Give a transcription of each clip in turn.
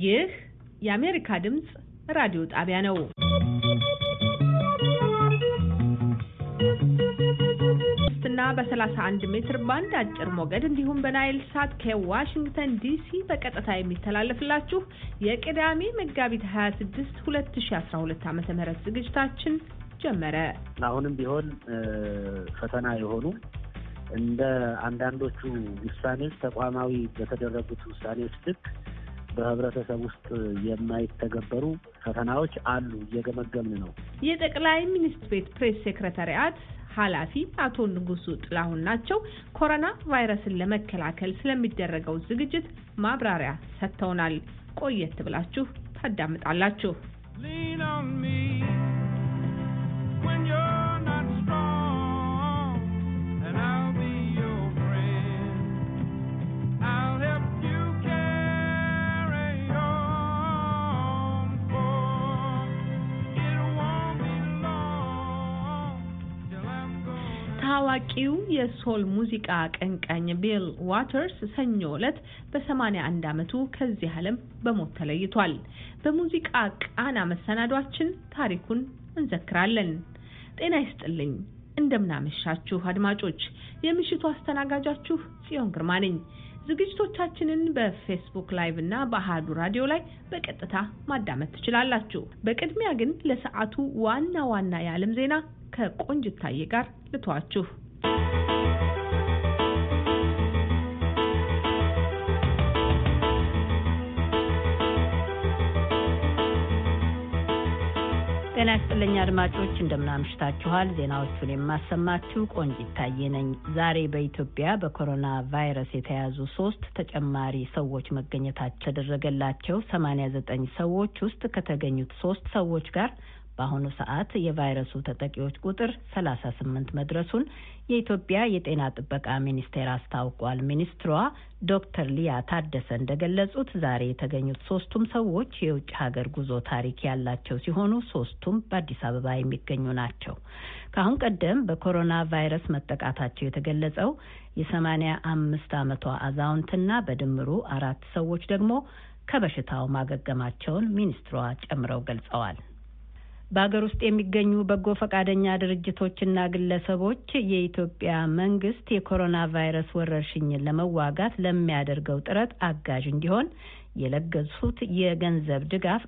ይህ የአሜሪካ ድምፅ ራዲዮ ጣቢያ ነው። እና በ31 ሜትር ባንድ አጭር ሞገድ እንዲሁም በናይል ሳት ከዋሽንግተን ዲሲ በቀጥታ የሚተላለፍላችሁ የቅዳሜ መጋቢት 26 2012 ዓ.ም ዝግጅታችን ጀመረ። አሁንም ቢሆን ፈተና የሆኑ እንደ አንዳንዶቹ ውሳኔዎች ተቋማዊ በተደረጉት ውሳኔዎች ልክ በህብረተሰብ ውስጥ የማይተገበሩ ፈተናዎች አሉ። እየገመገምን ነው። የጠቅላይ ሚኒስትር ቤት ፕሬስ ሴክሬታሪያት ኃላፊ አቶ ንጉሱ ጥላሁን ናቸው። ኮሮና ቫይረስን ለመከላከል ስለሚደረገው ዝግጅት ማብራሪያ ሰጥተውናል። ቆየት ብላችሁ ታዳምጣላችሁ። ታዋቂው የሶል ሙዚቃ አቀንቃኝ ቢል ዋተርስ ሰኞ ዕለት በ81 ዓመቱ ከዚህ ዓለም በሞት ተለይቷል። በሙዚቃ ቃና መሰናዷችን ታሪኩን እንዘክራለን። ጤና ይስጥልኝ፣ እንደምናመሻችሁ አድማጮች። የምሽቱ አስተናጋጃችሁ ጽዮን ግርማ ነኝ። ዝግጅቶቻችንን በፌስቡክ ላይቭ እና በአሃዱ ራዲዮ ላይ በቀጥታ ማዳመጥ ትችላላችሁ። በቅድሚያ ግን ለሰዓቱ ዋና ዋና የዓለም ዜና ከቆንጅታዬ ጋር ልተዋችሁ። ጤና ይስጥልኝ አድማጮች፣ እንደምናምሽታችኋል። ዜናዎቹን የማሰማችሁ ቆንጂት ታዬ ነኝ። ዛሬ በኢትዮጵያ በኮሮና ቫይረስ የተያዙ ሶስት ተጨማሪ ሰዎች መገኘታቸው ተደረገላቸው 89 ሰዎች ውስጥ ከተገኙት ሶስት ሰዎች ጋር በአሁኑ ሰዓት የቫይረሱ ተጠቂዎች ቁጥር 38 መድረሱን የኢትዮጵያ የጤና ጥበቃ ሚኒስቴር አስታውቋል። ሚኒስትሯ ዶክተር ሊያ ታደሰ እንደገለጹት ዛሬ የተገኙት ሶስቱም ሰዎች የውጭ ሀገር ጉዞ ታሪክ ያላቸው ሲሆኑ ሶስቱም በአዲስ አበባ የሚገኙ ናቸው። ከአሁን ቀደም በኮሮና ቫይረስ መጠቃታቸው የተገለጸው የሰማኒያ አምስት ዓመቷ አዛውንትና በድምሩ አራት ሰዎች ደግሞ ከበሽታው ማገገማቸውን ሚኒስትሯ ጨምረው ገልጸዋል። በሀገር ውስጥ የሚገኙ በጎ ፈቃደኛ ድርጅቶችና ግለሰቦች የኢትዮጵያ መንግስት የኮሮና ቫይረስ ወረርሽኝን ለመዋጋት ለሚያደርገው ጥረት አጋዥ እንዲሆን የለገሱት የገንዘብ ድጋፍ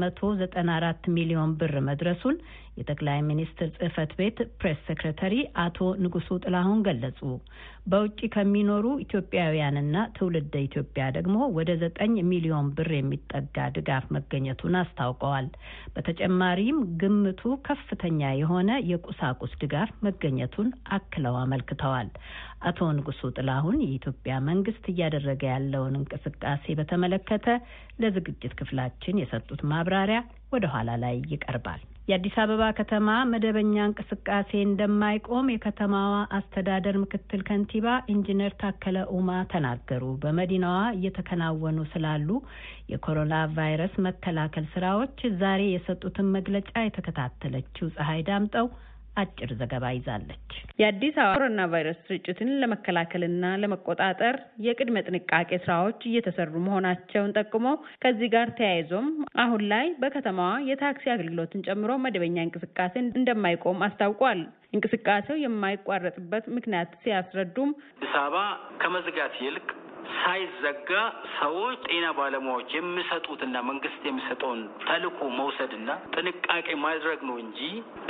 194 ሚሊዮን ብር መድረሱን የጠቅላይ ሚኒስትር ጽህፈት ቤት ፕሬስ ሴክሬታሪ አቶ ንጉሱ ጥላሁን ገለጹ። በውጭ ከሚኖሩ ኢትዮጵያውያንና ትውልደ ኢትዮጵያ ደግሞ ወደ ዘጠኝ ሚሊዮን ብር የሚጠጋ ድጋፍ መገኘቱን አስታውቀዋል። በተጨማሪም ግምቱ ከፍተኛ የሆነ የቁሳቁስ ድጋፍ መገኘቱን አክለው አመልክተዋል። አቶ ንጉሱ ጥላሁን የኢትዮጵያ መንግስት እያደረገ ያለውን እንቅስቃሴ በተመለከተ ለዝግጅት ክፍላችን የሰጡት ማብራሪያ ወደ ኋላ ላይ ይቀርባል። የአዲስ አበባ ከተማ መደበኛ እንቅስቃሴ እንደማይቆም የከተማዋ አስተዳደር ምክትል ከንቲባ ኢንጂነር ታከለ ኡማ ተናገሩ። በመዲናዋ እየተከናወኑ ስላሉ የኮሮና ቫይረስ መከላከል ስራዎች ዛሬ የሰጡትን መግለጫ የተከታተለችው ፀሐይ ዳምጠው አጭር ዘገባ ይዛለች። የአዲስ አበባ ኮሮና ቫይረስ ስርጭትን ለመከላከልና ለመቆጣጠር የቅድመ ጥንቃቄ ስራዎች እየተሰሩ መሆናቸውን ጠቁሞ ከዚህ ጋር ተያይዞም አሁን ላይ በከተማዋ የታክሲ አገልግሎትን ጨምሮ መደበኛ እንቅስቃሴ እንደማይቆም አስታውቋል። እንቅስቃሴው የማይቋረጥበት ምክንያት ሲያስረዱም አዲስ አበባ ከመዝጋት ይልቅ ሳይዘጋ ሰዎች ጤና ባለሙያዎች የሚሰጡትና መንግስት የሚሰጠውን ተልዕኮ መውሰድና ጥንቃቄ ማድረግ ነው እንጂ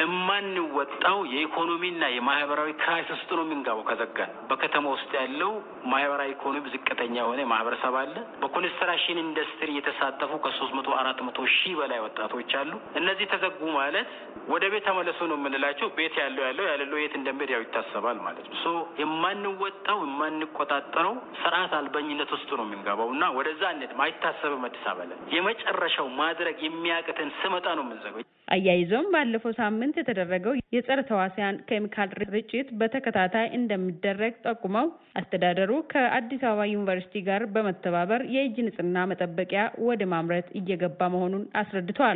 የማንወጣው የኢኮኖሚና የማህበራዊ ክራይሲስ ውስጥ ነው የምንገባው ከዘጋን። በከተማ ውስጥ ያለው ማህበራዊ ኢኮኖሚ ዝቅተኛ የሆነ ማህበረሰብ አለ። በኮንስትራክሽን ኢንዱስትሪ የተሳተፉ ከሶስት መቶ አራት መቶ ሺህ በላይ ወጣቶች አሉ። እነዚህ ተዘጉ ማለት ወደ ቤት ተመለሱ ነው የምንላቸው። ቤት ያለው ያለው ያለለው የት እንደሚሄድ ያው ይታሰባል ማለት ነው። ሶ የማንወጣው የማንቆጣጠረው ስርዓት አልበኝነት ውስጥ ነው የምንገባው እና ወደዛ ነት አይታሰብም። አዲስ አበባ ላይ የመጨረሻው ማድረግ የሚያቅትን ስመጣ ነው የምንዘገው። አያይዞም ባለፈው ሳምንት የተደረገው የጸረ ተዋሲያን ኬሚካል ርጭት በተከታታይ እንደሚደረግ ጠቁመው አስተዳደሩ ከአዲስ አበባ ዩኒቨርሲቲ ጋር በመተባበር የእጅ ንጽህና መጠበቂያ ወደ ማምረት እየገባ መሆኑን አስረድተዋል።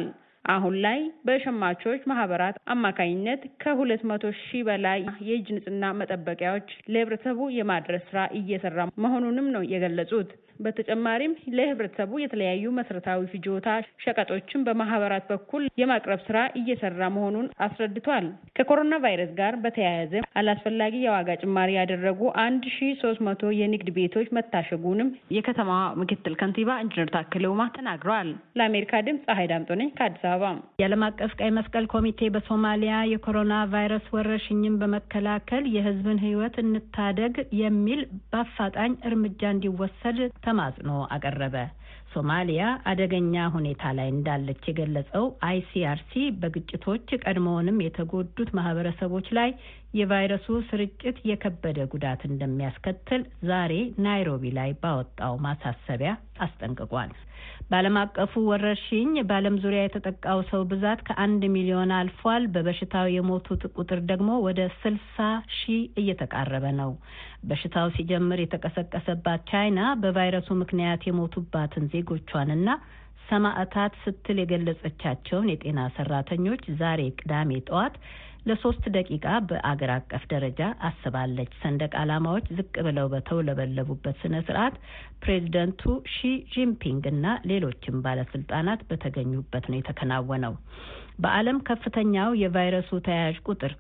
አሁን ላይ በሸማቾች ማህበራት አማካኝነት ከሁለት መቶ ሺህ በላይ የእጅ ንጽህና መጠበቂያዎች ለህብረተሰቡ የማድረስ ስራ እየሰራ መሆኑንም ነው የገለጹት። በተጨማሪም ለህብረተሰቡ የተለያዩ መሰረታዊ ፍጆታ ሸቀጦችን በማህበራት በኩል የማቅረብ ስራ እየሰራ መሆኑን አስረድቷል። ከኮሮና ቫይረስ ጋር በተያያዘ አላስፈላጊ የዋጋ ጭማሪ ያደረጉ አንድ ሺ ሶስት መቶ የንግድ ቤቶች መታሸጉንም የከተማዋ ምክትል ከንቲባ ኢንጂነር ታከለ ኡማ ተናግረዋል። ለአሜሪካ ድምፅ ፀሐይ ዳምጦ ነኝ ከአዲስ አበባ። የዓለም አቀፍ ቀይ መስቀል ኮሚቴ በሶማሊያ የኮሮና ቫይረስ ወረርሽኝን በመከላከል የህዝብን ህይወት እንታደግ የሚል በአፋጣኝ እርምጃ እንዲወሰድ ተማጽኖ አቀረበ። ሶማሊያ አደገኛ ሁኔታ ላይ እንዳለች የገለጸው አይሲአርሲ በግጭቶች ቀድሞውንም የተጎዱት ማህበረሰቦች ላይ የቫይረሱ ስርጭት የከበደ ጉዳት እንደሚያስከትል ዛሬ ናይሮቢ ላይ ባወጣው ማሳሰቢያ አስጠንቅቋል። በዓለም አቀፉ ወረርሽኝ በዓለም ዙሪያ የተጠቃው ሰው ብዛት ከአንድ ሚሊዮን አልፏል። በበሽታው የሞቱት ቁጥር ደግሞ ወደ ስልሳ ሺህ እየተቃረበ ነው። በሽታው ሲጀምር የተቀሰቀሰባት ቻይና በቫይረሱ ምክንያት የሞቱባትን ዜጎቿንና ሰማዕታት ስትል የገለጸቻቸውን የጤና ሰራተኞች ዛሬ ቅዳሜ ጠዋት ለሶስት ደቂቃ በአገር አቀፍ ደረጃ አስባለች። ሰንደቅ ዓላማዎች ዝቅ ብለው በተውለበለቡበት ስነ ስርዓት ፕሬዚደንቱ ሺ ጂንፒንግ እና ሌሎችም ባለስልጣናት በተገኙበት ነው የተከናወነው። በዓለም ከፍተኛው የቫይረሱ ተያያዥ ቁጥር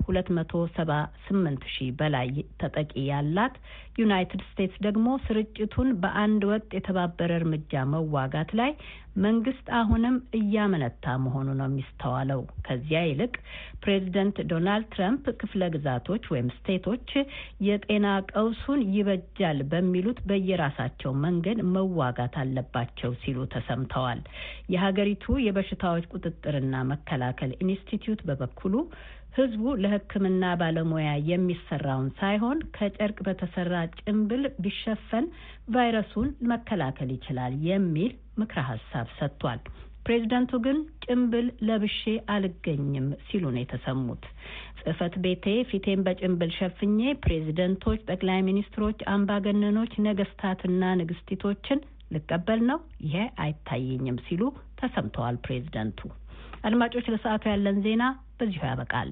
ከ278 ሺህ በላይ ተጠቂ ያላት ዩናይትድ ስቴትስ ደግሞ ስርጭቱን በአንድ ወጥ የተባበረ እርምጃ መዋጋት ላይ መንግስት አሁንም እያመነታ መሆኑ ነው የሚስተዋለው። ከዚያ ይልቅ ፕሬዚደንት ዶናልድ ትራምፕ ክፍለ ግዛቶች ወይም ስቴቶች የጤና ቀውሱን ይበጃል በሚሉት በየራሳቸው መንገድ መዋጋት አለባቸው ሲሉ ተሰምተዋል። የሀገሪቱ የበሽታዎች ቁጥጥርና መከላከል ኢንስቲትዩት በበኩሉ ህዝቡ ለሕክምና ባለሙያ የሚሰራውን ሳይሆን ከጨርቅ በተሰራ ጭንብል ቢሸፈን ቫይረሱን መከላከል ይችላል የሚል ምክረ ሀሳብ ሰጥቷል። ፕሬዚደንቱ ግን ጭንብል ለብሼ አልገኝም ሲሉ ነው የተሰሙት። ጽህፈት ቤቴ ፊቴን በጭንብል ሸፍኜ ፕሬዚደንቶች፣ ጠቅላይ ሚኒስትሮች፣ አምባገነኖች፣ ነገስታትና ንግስቲቶችን ልቀበል ነው ይሄ አይታየኝም ሲሉ ተሰምተዋል ፕሬዚደንቱ። አድማጮች፣ ለሰዓቱ ያለን ዜና በዚሁ ያበቃል።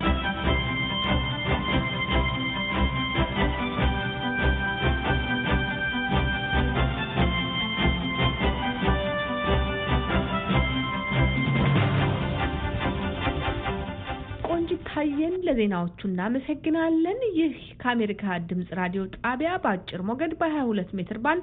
ታየን ለዜናዎቹ እናመሰግናለን። ይህ ከአሜሪካ ድምጽ ራዲዮ ጣቢያ በአጭር ሞገድ በ22 ሜትር ባንድ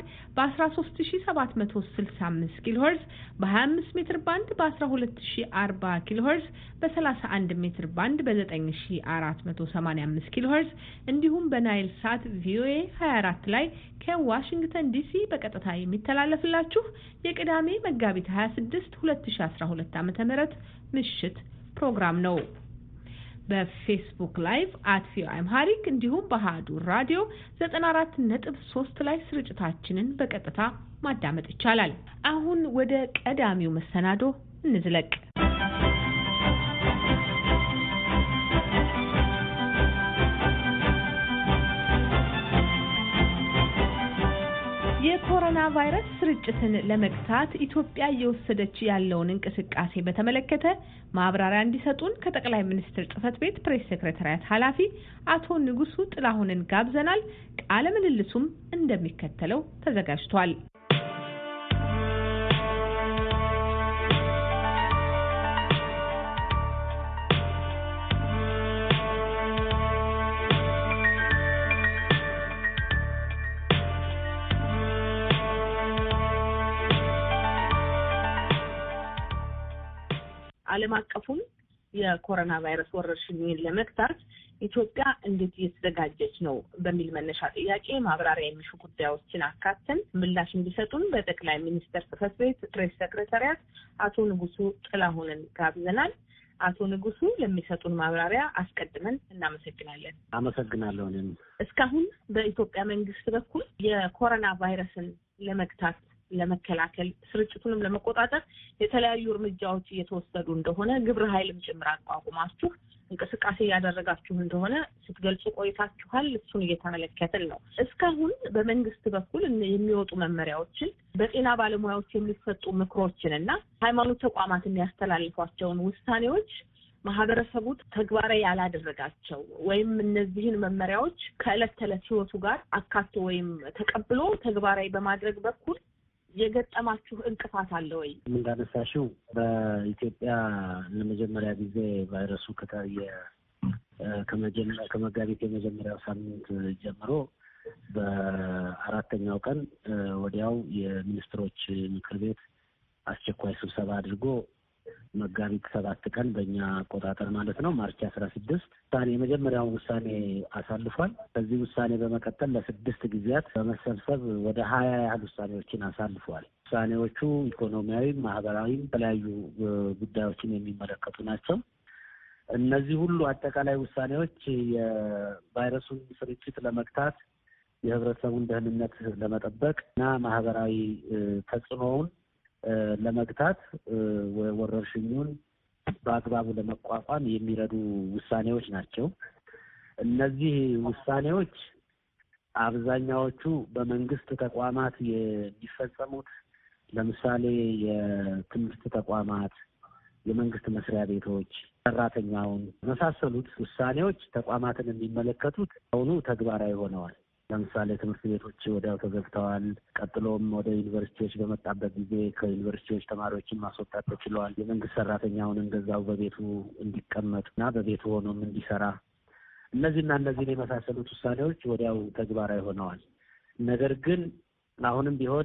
በ13765 ኪሎ ሄርዝ በ25 ሜትር ባንድ በ1240 ኪሎ ሄርዝ በ31 ሜትር ባንድ በ9485 ኪሎ ሄርዝ እንዲሁም በናይል ሳት ቪኦኤ 24 ላይ ከዋሽንግተን ዲሲ በቀጥታ የሚተላለፍላችሁ የቅዳሜ መጋቢት 26 2012 ዓ.ም ምሽት ፕሮግራም ነው። በፌስቡክ ላይቭ አት ቪኦኤ አምሃሪክ እንዲሁም በአሀዱ ራዲዮ 94.3 ላይ ስርጭታችንን በቀጥታ ማዳመጥ ይቻላል። አሁን ወደ ቀዳሚው መሰናዶ እንዝለቅ። የኮሮና ቫይረስ ስርጭትን ለመግታት ኢትዮጵያ እየወሰደች ያለውን እንቅስቃሴ በተመለከተ ማብራሪያ እንዲሰጡን ከጠቅላይ ሚኒስትር ጽህፈት ቤት ፕሬስ ሴክሬታሪያት ኃላፊ አቶ ንጉሱ ጥላሁንን ጋብዘናል። ቃለ ምልልሱም እንደሚከተለው ተዘጋጅቷል። ዓለም አቀፉን የኮሮና ቫይረስ ወረርሽኝን ለመግታት ኢትዮጵያ እንዴት እየተዘጋጀች ነው በሚል መነሻ ጥያቄ ማብራሪያ የሚሹ ጉዳዮችን አካተን ምላሽ እንዲሰጡን በጠቅላይ ሚኒስትር ጽህፈት ቤት ፕሬስ ሰክሬታሪያት አቶ ንጉሱ ጥላሁንን ጋብዘናል። አቶ ንጉሱ ለሚሰጡን ማብራሪያ አስቀድመን እናመሰግናለን። አመሰግናለሁ። እኔም እስካሁን በኢትዮጵያ መንግስት በኩል የኮሮና ቫይረስን ለመግታት ለመከላከል ስርጭቱንም ለመቆጣጠር የተለያዩ እርምጃዎች እየተወሰዱ እንደሆነ ግብረ ኃይልም ጭምር አቋቁማችሁ እንቅስቃሴ እያደረጋችሁ እንደሆነ ስትገልጹ ቆይታችኋል። እሱን እየተመለከትን ነው። እስካሁን በመንግስት በኩል የሚወጡ መመሪያዎችን፣ በጤና ባለሙያዎች የሚሰጡ ምክሮችን እና ሃይማኖት ተቋማት የሚያስተላልፏቸውን ውሳኔዎች ማህበረሰቡ ተግባራዊ ያላደረጋቸው ወይም እነዚህን መመሪያዎች ከዕለት ተዕለት ህይወቱ ጋር አካቶ ወይም ተቀብሎ ተግባራዊ በማድረግ በኩል የገጠማችሁ እንቅፋት አለ ወይ? እንዳነሳሽው በኢትዮጵያ ለመጀመሪያ ጊዜ ቫይረሱ ከታየ ከመጋቢት የመጀመሪያው ሳምንት ጀምሮ በአራተኛው ቀን ወዲያው የሚኒስትሮች ምክር ቤት አስቸኳይ ስብሰባ አድርጎ መጋቢት ሰባት ቀን በእኛ አቆጣጠር ማለት ነው ማርች አስራ ስድስት ውሳኔ የመጀመሪያውን ውሳኔ አሳልፏል። ከዚህ ውሳኔ በመቀጠል ለስድስት ጊዜያት በመሰብሰብ ወደ ሀያ ያህል ውሳኔዎችን አሳልፏል። ውሳኔዎቹ ኢኮኖሚያዊም፣ ማህበራዊም የተለያዩ ጉዳዮችን የሚመለከቱ ናቸው። እነዚህ ሁሉ አጠቃላይ ውሳኔዎች የቫይረሱን ስርጭት ለመግታት የህብረተሰቡን ደህንነት ለመጠበቅ እና ማህበራዊ ተጽዕኖውን ለመግታት ወረርሽኙን በአግባቡ ለመቋቋም የሚረዱ ውሳኔዎች ናቸው። እነዚህ ውሳኔዎች አብዛኛዎቹ በመንግስት ተቋማት የሚፈጸሙት ለምሳሌ የትምህርት ተቋማት፣ የመንግስት መስሪያ ቤቶች፣ ሰራተኛውን የመሳሰሉት ውሳኔዎች ተቋማትን የሚመለከቱት አሁኑ ተግባራዊ ሆነዋል። ለምሳሌ ትምህርት ቤቶች ወዲያው ተዘግተዋል። ቀጥሎም ወደ ዩኒቨርሲቲዎች በመጣበት ጊዜ ከዩኒቨርሲቲዎች ተማሪዎችን ማስወጣት ተችለዋል። የመንግስት ሰራተኛውን እንደዛው በቤቱ እንዲቀመጥ እና በቤቱ ሆኖም እንዲሰራ እነዚህና እነዚህን የመሳሰሉት ውሳኔዎች ወዲያው ተግባራዊ ሆነዋል። ነገር ግን አሁንም ቢሆን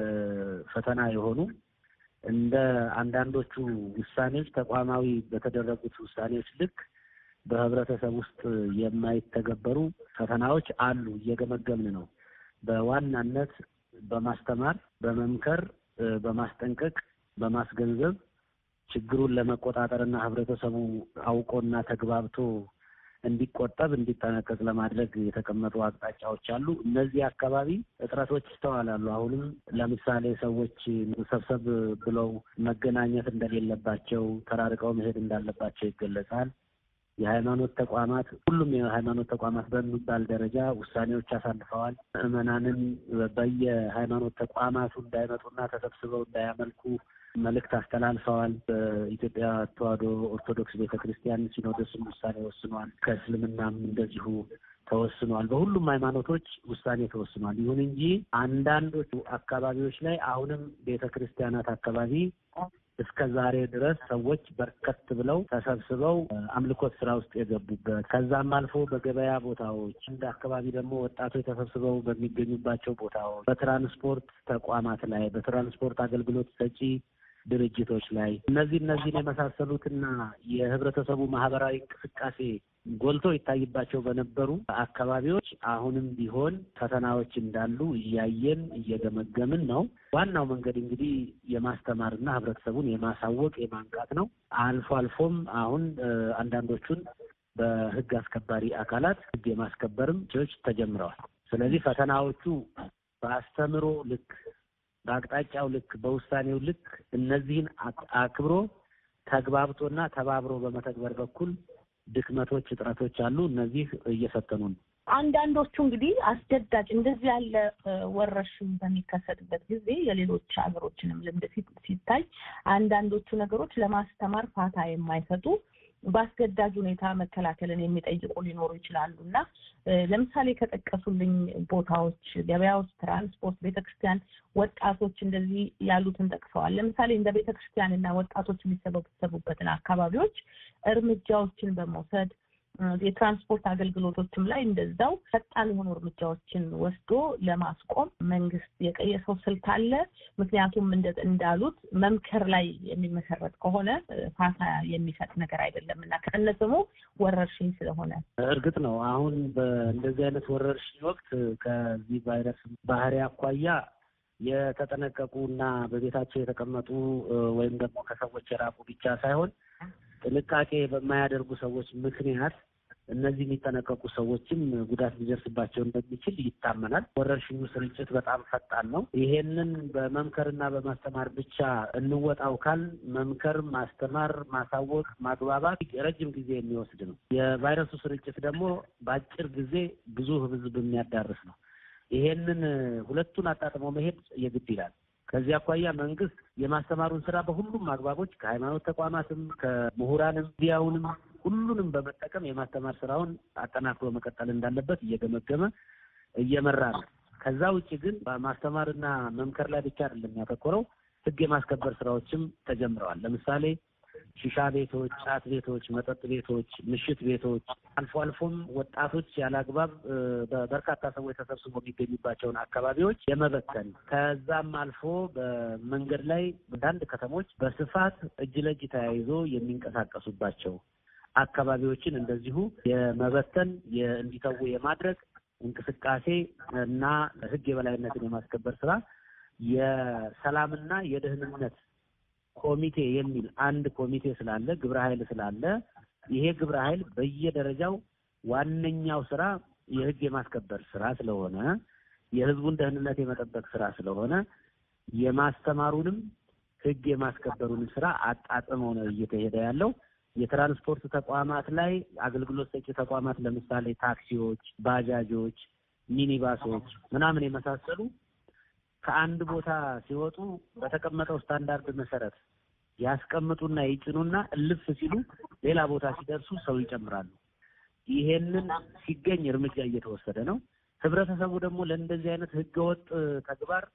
ፈተና የሆኑ እንደ አንዳንዶቹ ውሳኔዎች ተቋማዊ በተደረጉት ውሳኔዎች ልክ በህብረተሰብ ውስጥ የማይተገበሩ ፈተናዎች አሉ። እየገመገምን ነው። በዋናነት በማስተማር፣ በመምከር፣ በማስጠንቀቅ፣ በማስገንዘብ ችግሩን ለመቆጣጠርና ህብረተሰቡ አውቆና ተግባብቶ እንዲቆጠብ እንዲጠነቀቅ ለማድረግ የተቀመጡ አቅጣጫዎች አሉ። እነዚህ አካባቢ እጥረቶች ይስተዋላሉ። አሁንም ለምሳሌ ሰዎች ሰብሰብ ብለው መገናኘት እንደሌለባቸው፣ ተራርቀው መሄድ እንዳለባቸው ይገለጻል። የሃይማኖት ተቋማት ሁሉም የሃይማኖት ተቋማት በሚባል ደረጃ ውሳኔዎች አሳልፈዋል። ምዕመናንን በየሃይማኖት ተቋማቱ እንዳይመጡና ተሰብስበው እንዳያመልኩ መልእክት አስተላልፈዋል። በኢትዮጵያ ተዋሕዶ ኦርቶዶክስ ቤተ ክርስቲያን ሲኖዶስም ውሳኔ ወስኗል። ከእስልምናም እንደዚሁ ተወስኗል። በሁሉም ሃይማኖቶች ውሳኔ ተወስኗል። ይሁን እንጂ አንዳንዶቹ አካባቢዎች ላይ አሁንም ቤተ ክርስቲያናት አካባቢ እስከ ዛሬ ድረስ ሰዎች በርከት ብለው ተሰብስበው አምልኮት ስራ ውስጥ የገቡበት ከዛም አልፎ በገበያ ቦታዎች እንደ አካባቢ ደግሞ ወጣቶች ተሰብስበው በሚገኙባቸው ቦታዎች፣ በትራንስፖርት ተቋማት ላይ፣ በትራንስፖርት አገልግሎት ሰጪ ድርጅቶች ላይ እነዚህ እነዚህን የመሳሰሉትና የህብረተሰቡ ማህበራዊ እንቅስቃሴ ጎልቶ ይታይባቸው በነበሩ አካባቢዎች አሁንም ቢሆን ፈተናዎች እንዳሉ እያየን እየገመገምን ነው። ዋናው መንገድ እንግዲህ የማስተማርና ህብረተሰቡን የማሳወቅ የማንቃት ነው። አልፎ አልፎም አሁን አንዳንዶቹን በህግ አስከባሪ አካላት ህግ የማስከበርም ዎች ተጀምረዋል። ስለዚህ ፈተናዎቹ በአስተምሮ ልክ በአቅጣጫው ልክ በውሳኔው ልክ እነዚህን አክብሮ ተግባብቶና ተባብሮ በመተግበር በኩል ድክመቶች፣ እጥረቶች አሉ። እነዚህ እየፈተኑ ነው። አንዳንዶቹ እንግዲህ አስገዳጅ እንደዚህ ያለ ወረርሽኝ በሚከሰትበት ጊዜ የሌሎች ሀገሮችንም ልምድ ሲታይ አንዳንዶቹ ነገሮች ለማስተማር ፋታ የማይሰጡ በአስገዳጅ ሁኔታ መከላከልን የሚጠይቁ ሊኖሩ ይችላሉ እና ለምሳሌ ከጠቀሱልኝ ቦታዎች ገበያዎች፣ ትራንስፖርት፣ ቤተክርስቲያን፣ ወጣቶች እንደዚህ ያሉትን ጠቅሰዋል። ለምሳሌ እንደ ቤተክርስቲያን እና ወጣቶች የሚሰበሰቡበትን አካባቢዎች እርምጃዎችን በመውሰድ የትራንስፖርት አገልግሎቶችም ላይ እንደዛው ፈጣን የሆኑ እርምጃዎችን ወስዶ ለማስቆም መንግስት የቀየሰው ስልት አለ። ምክንያቱም እንዳሉት መምከር ላይ የሚመሰረት ከሆነ ፋታ የሚሰጥ ነገር አይደለም እና ከነስሙ ወረርሽኝ ስለሆነ እርግጥ ነው አሁን በእንደዚህ አይነት ወረርሽኝ ወቅት ከዚህ ቫይረስ ባህሪ አኳያ የተጠነቀቁ እና በቤታቸው የተቀመጡ ወይም ደግሞ ከሰዎች የራቁ ብቻ ሳይሆን ጥንቃቄ በማያደርጉ ሰዎች ምክንያት እነዚህ የሚጠነቀቁ ሰዎችም ጉዳት ሊደርስባቸው እንደሚችል ይታመናል። ወረርሽኙ ስርጭት በጣም ፈጣን ነው። ይሄንን በመምከርና በማስተማር ብቻ እንወጣው ካል መምከር፣ ማስተማር፣ ማሳወቅ፣ ማግባባት ረጅም ጊዜ የሚወስድ ነው። የቫይረሱ ስርጭት ደግሞ በአጭር ጊዜ ብዙ ሕዝብ የሚያዳርስ ነው። ይሄንን ሁለቱን አጣጥሞ መሄድ የግድ ይላል። ከዚህ አኳያ መንግስት የማስተማሩን ስራ በሁሉም አግባቦች ከሃይማኖት ተቋማትም ከምሁራንም ሚዲያውንም ሁሉንም በመጠቀም የማስተማር ስራውን አጠናክሮ መቀጠል እንዳለበት እየገመገመ እየመራ ነው። ከዛ ውጭ ግን በማስተማርና መምከር ላይ ብቻ አይደለም ያተኮረው። ህግ የማስከበር ስራዎችም ተጀምረዋል። ለምሳሌ ሺሻ ቤቶች፣ ጫት ቤቶች፣ መጠጥ ቤቶች፣ ምሽት ቤቶች አልፎ አልፎም ወጣቶች ያለ አግባብ በርካታ ሰዎች ተሰብስቦ የሚገኙባቸውን አካባቢዎች የመበተን ከዛም አልፎ በመንገድ ላይ አንዳንድ ከተሞች በስፋት እጅ ለእጅ ተያይዞ የሚንቀሳቀሱባቸው አካባቢዎችን እንደዚሁ የመበተን እንዲተዉ የማድረግ እንቅስቃሴ እና ህግ የበላይነትን የማስከበር ስራ የሰላምና የደህንነት ኮሚቴ የሚል አንድ ኮሚቴ ስላለ ግብረ ኃይል ስላለ ይሄ ግብረ ኃይል በየደረጃው ዋነኛው ስራ የህግ የማስከበር ስራ ስለሆነ የህዝቡን ደህንነት የመጠበቅ ስራ ስለሆነ የማስተማሩንም ህግ የማስከበሩንም ስራ አጣጥመው ነው እየተሄደ ያለው። የትራንስፖርት ተቋማት ላይ አገልግሎት ሰጪ ተቋማት ለምሳሌ ታክሲዎች፣ ባጃጆች፣ ሚኒባሶች ምናምን የመሳሰሉ ከአንድ ቦታ ሲወጡ በተቀመጠው ስታንዳርድ መሰረት ያስቀምጡና ይጭኑና እልፍ ሲሉ ሌላ ቦታ ሲደርሱ ሰው ይጨምራሉ። ይሄንን ሲገኝ እርምጃ እየተወሰደ ነው። ህብረተሰቡ ደግሞ ለእንደዚህ አይነት ህገወጥ ተግባር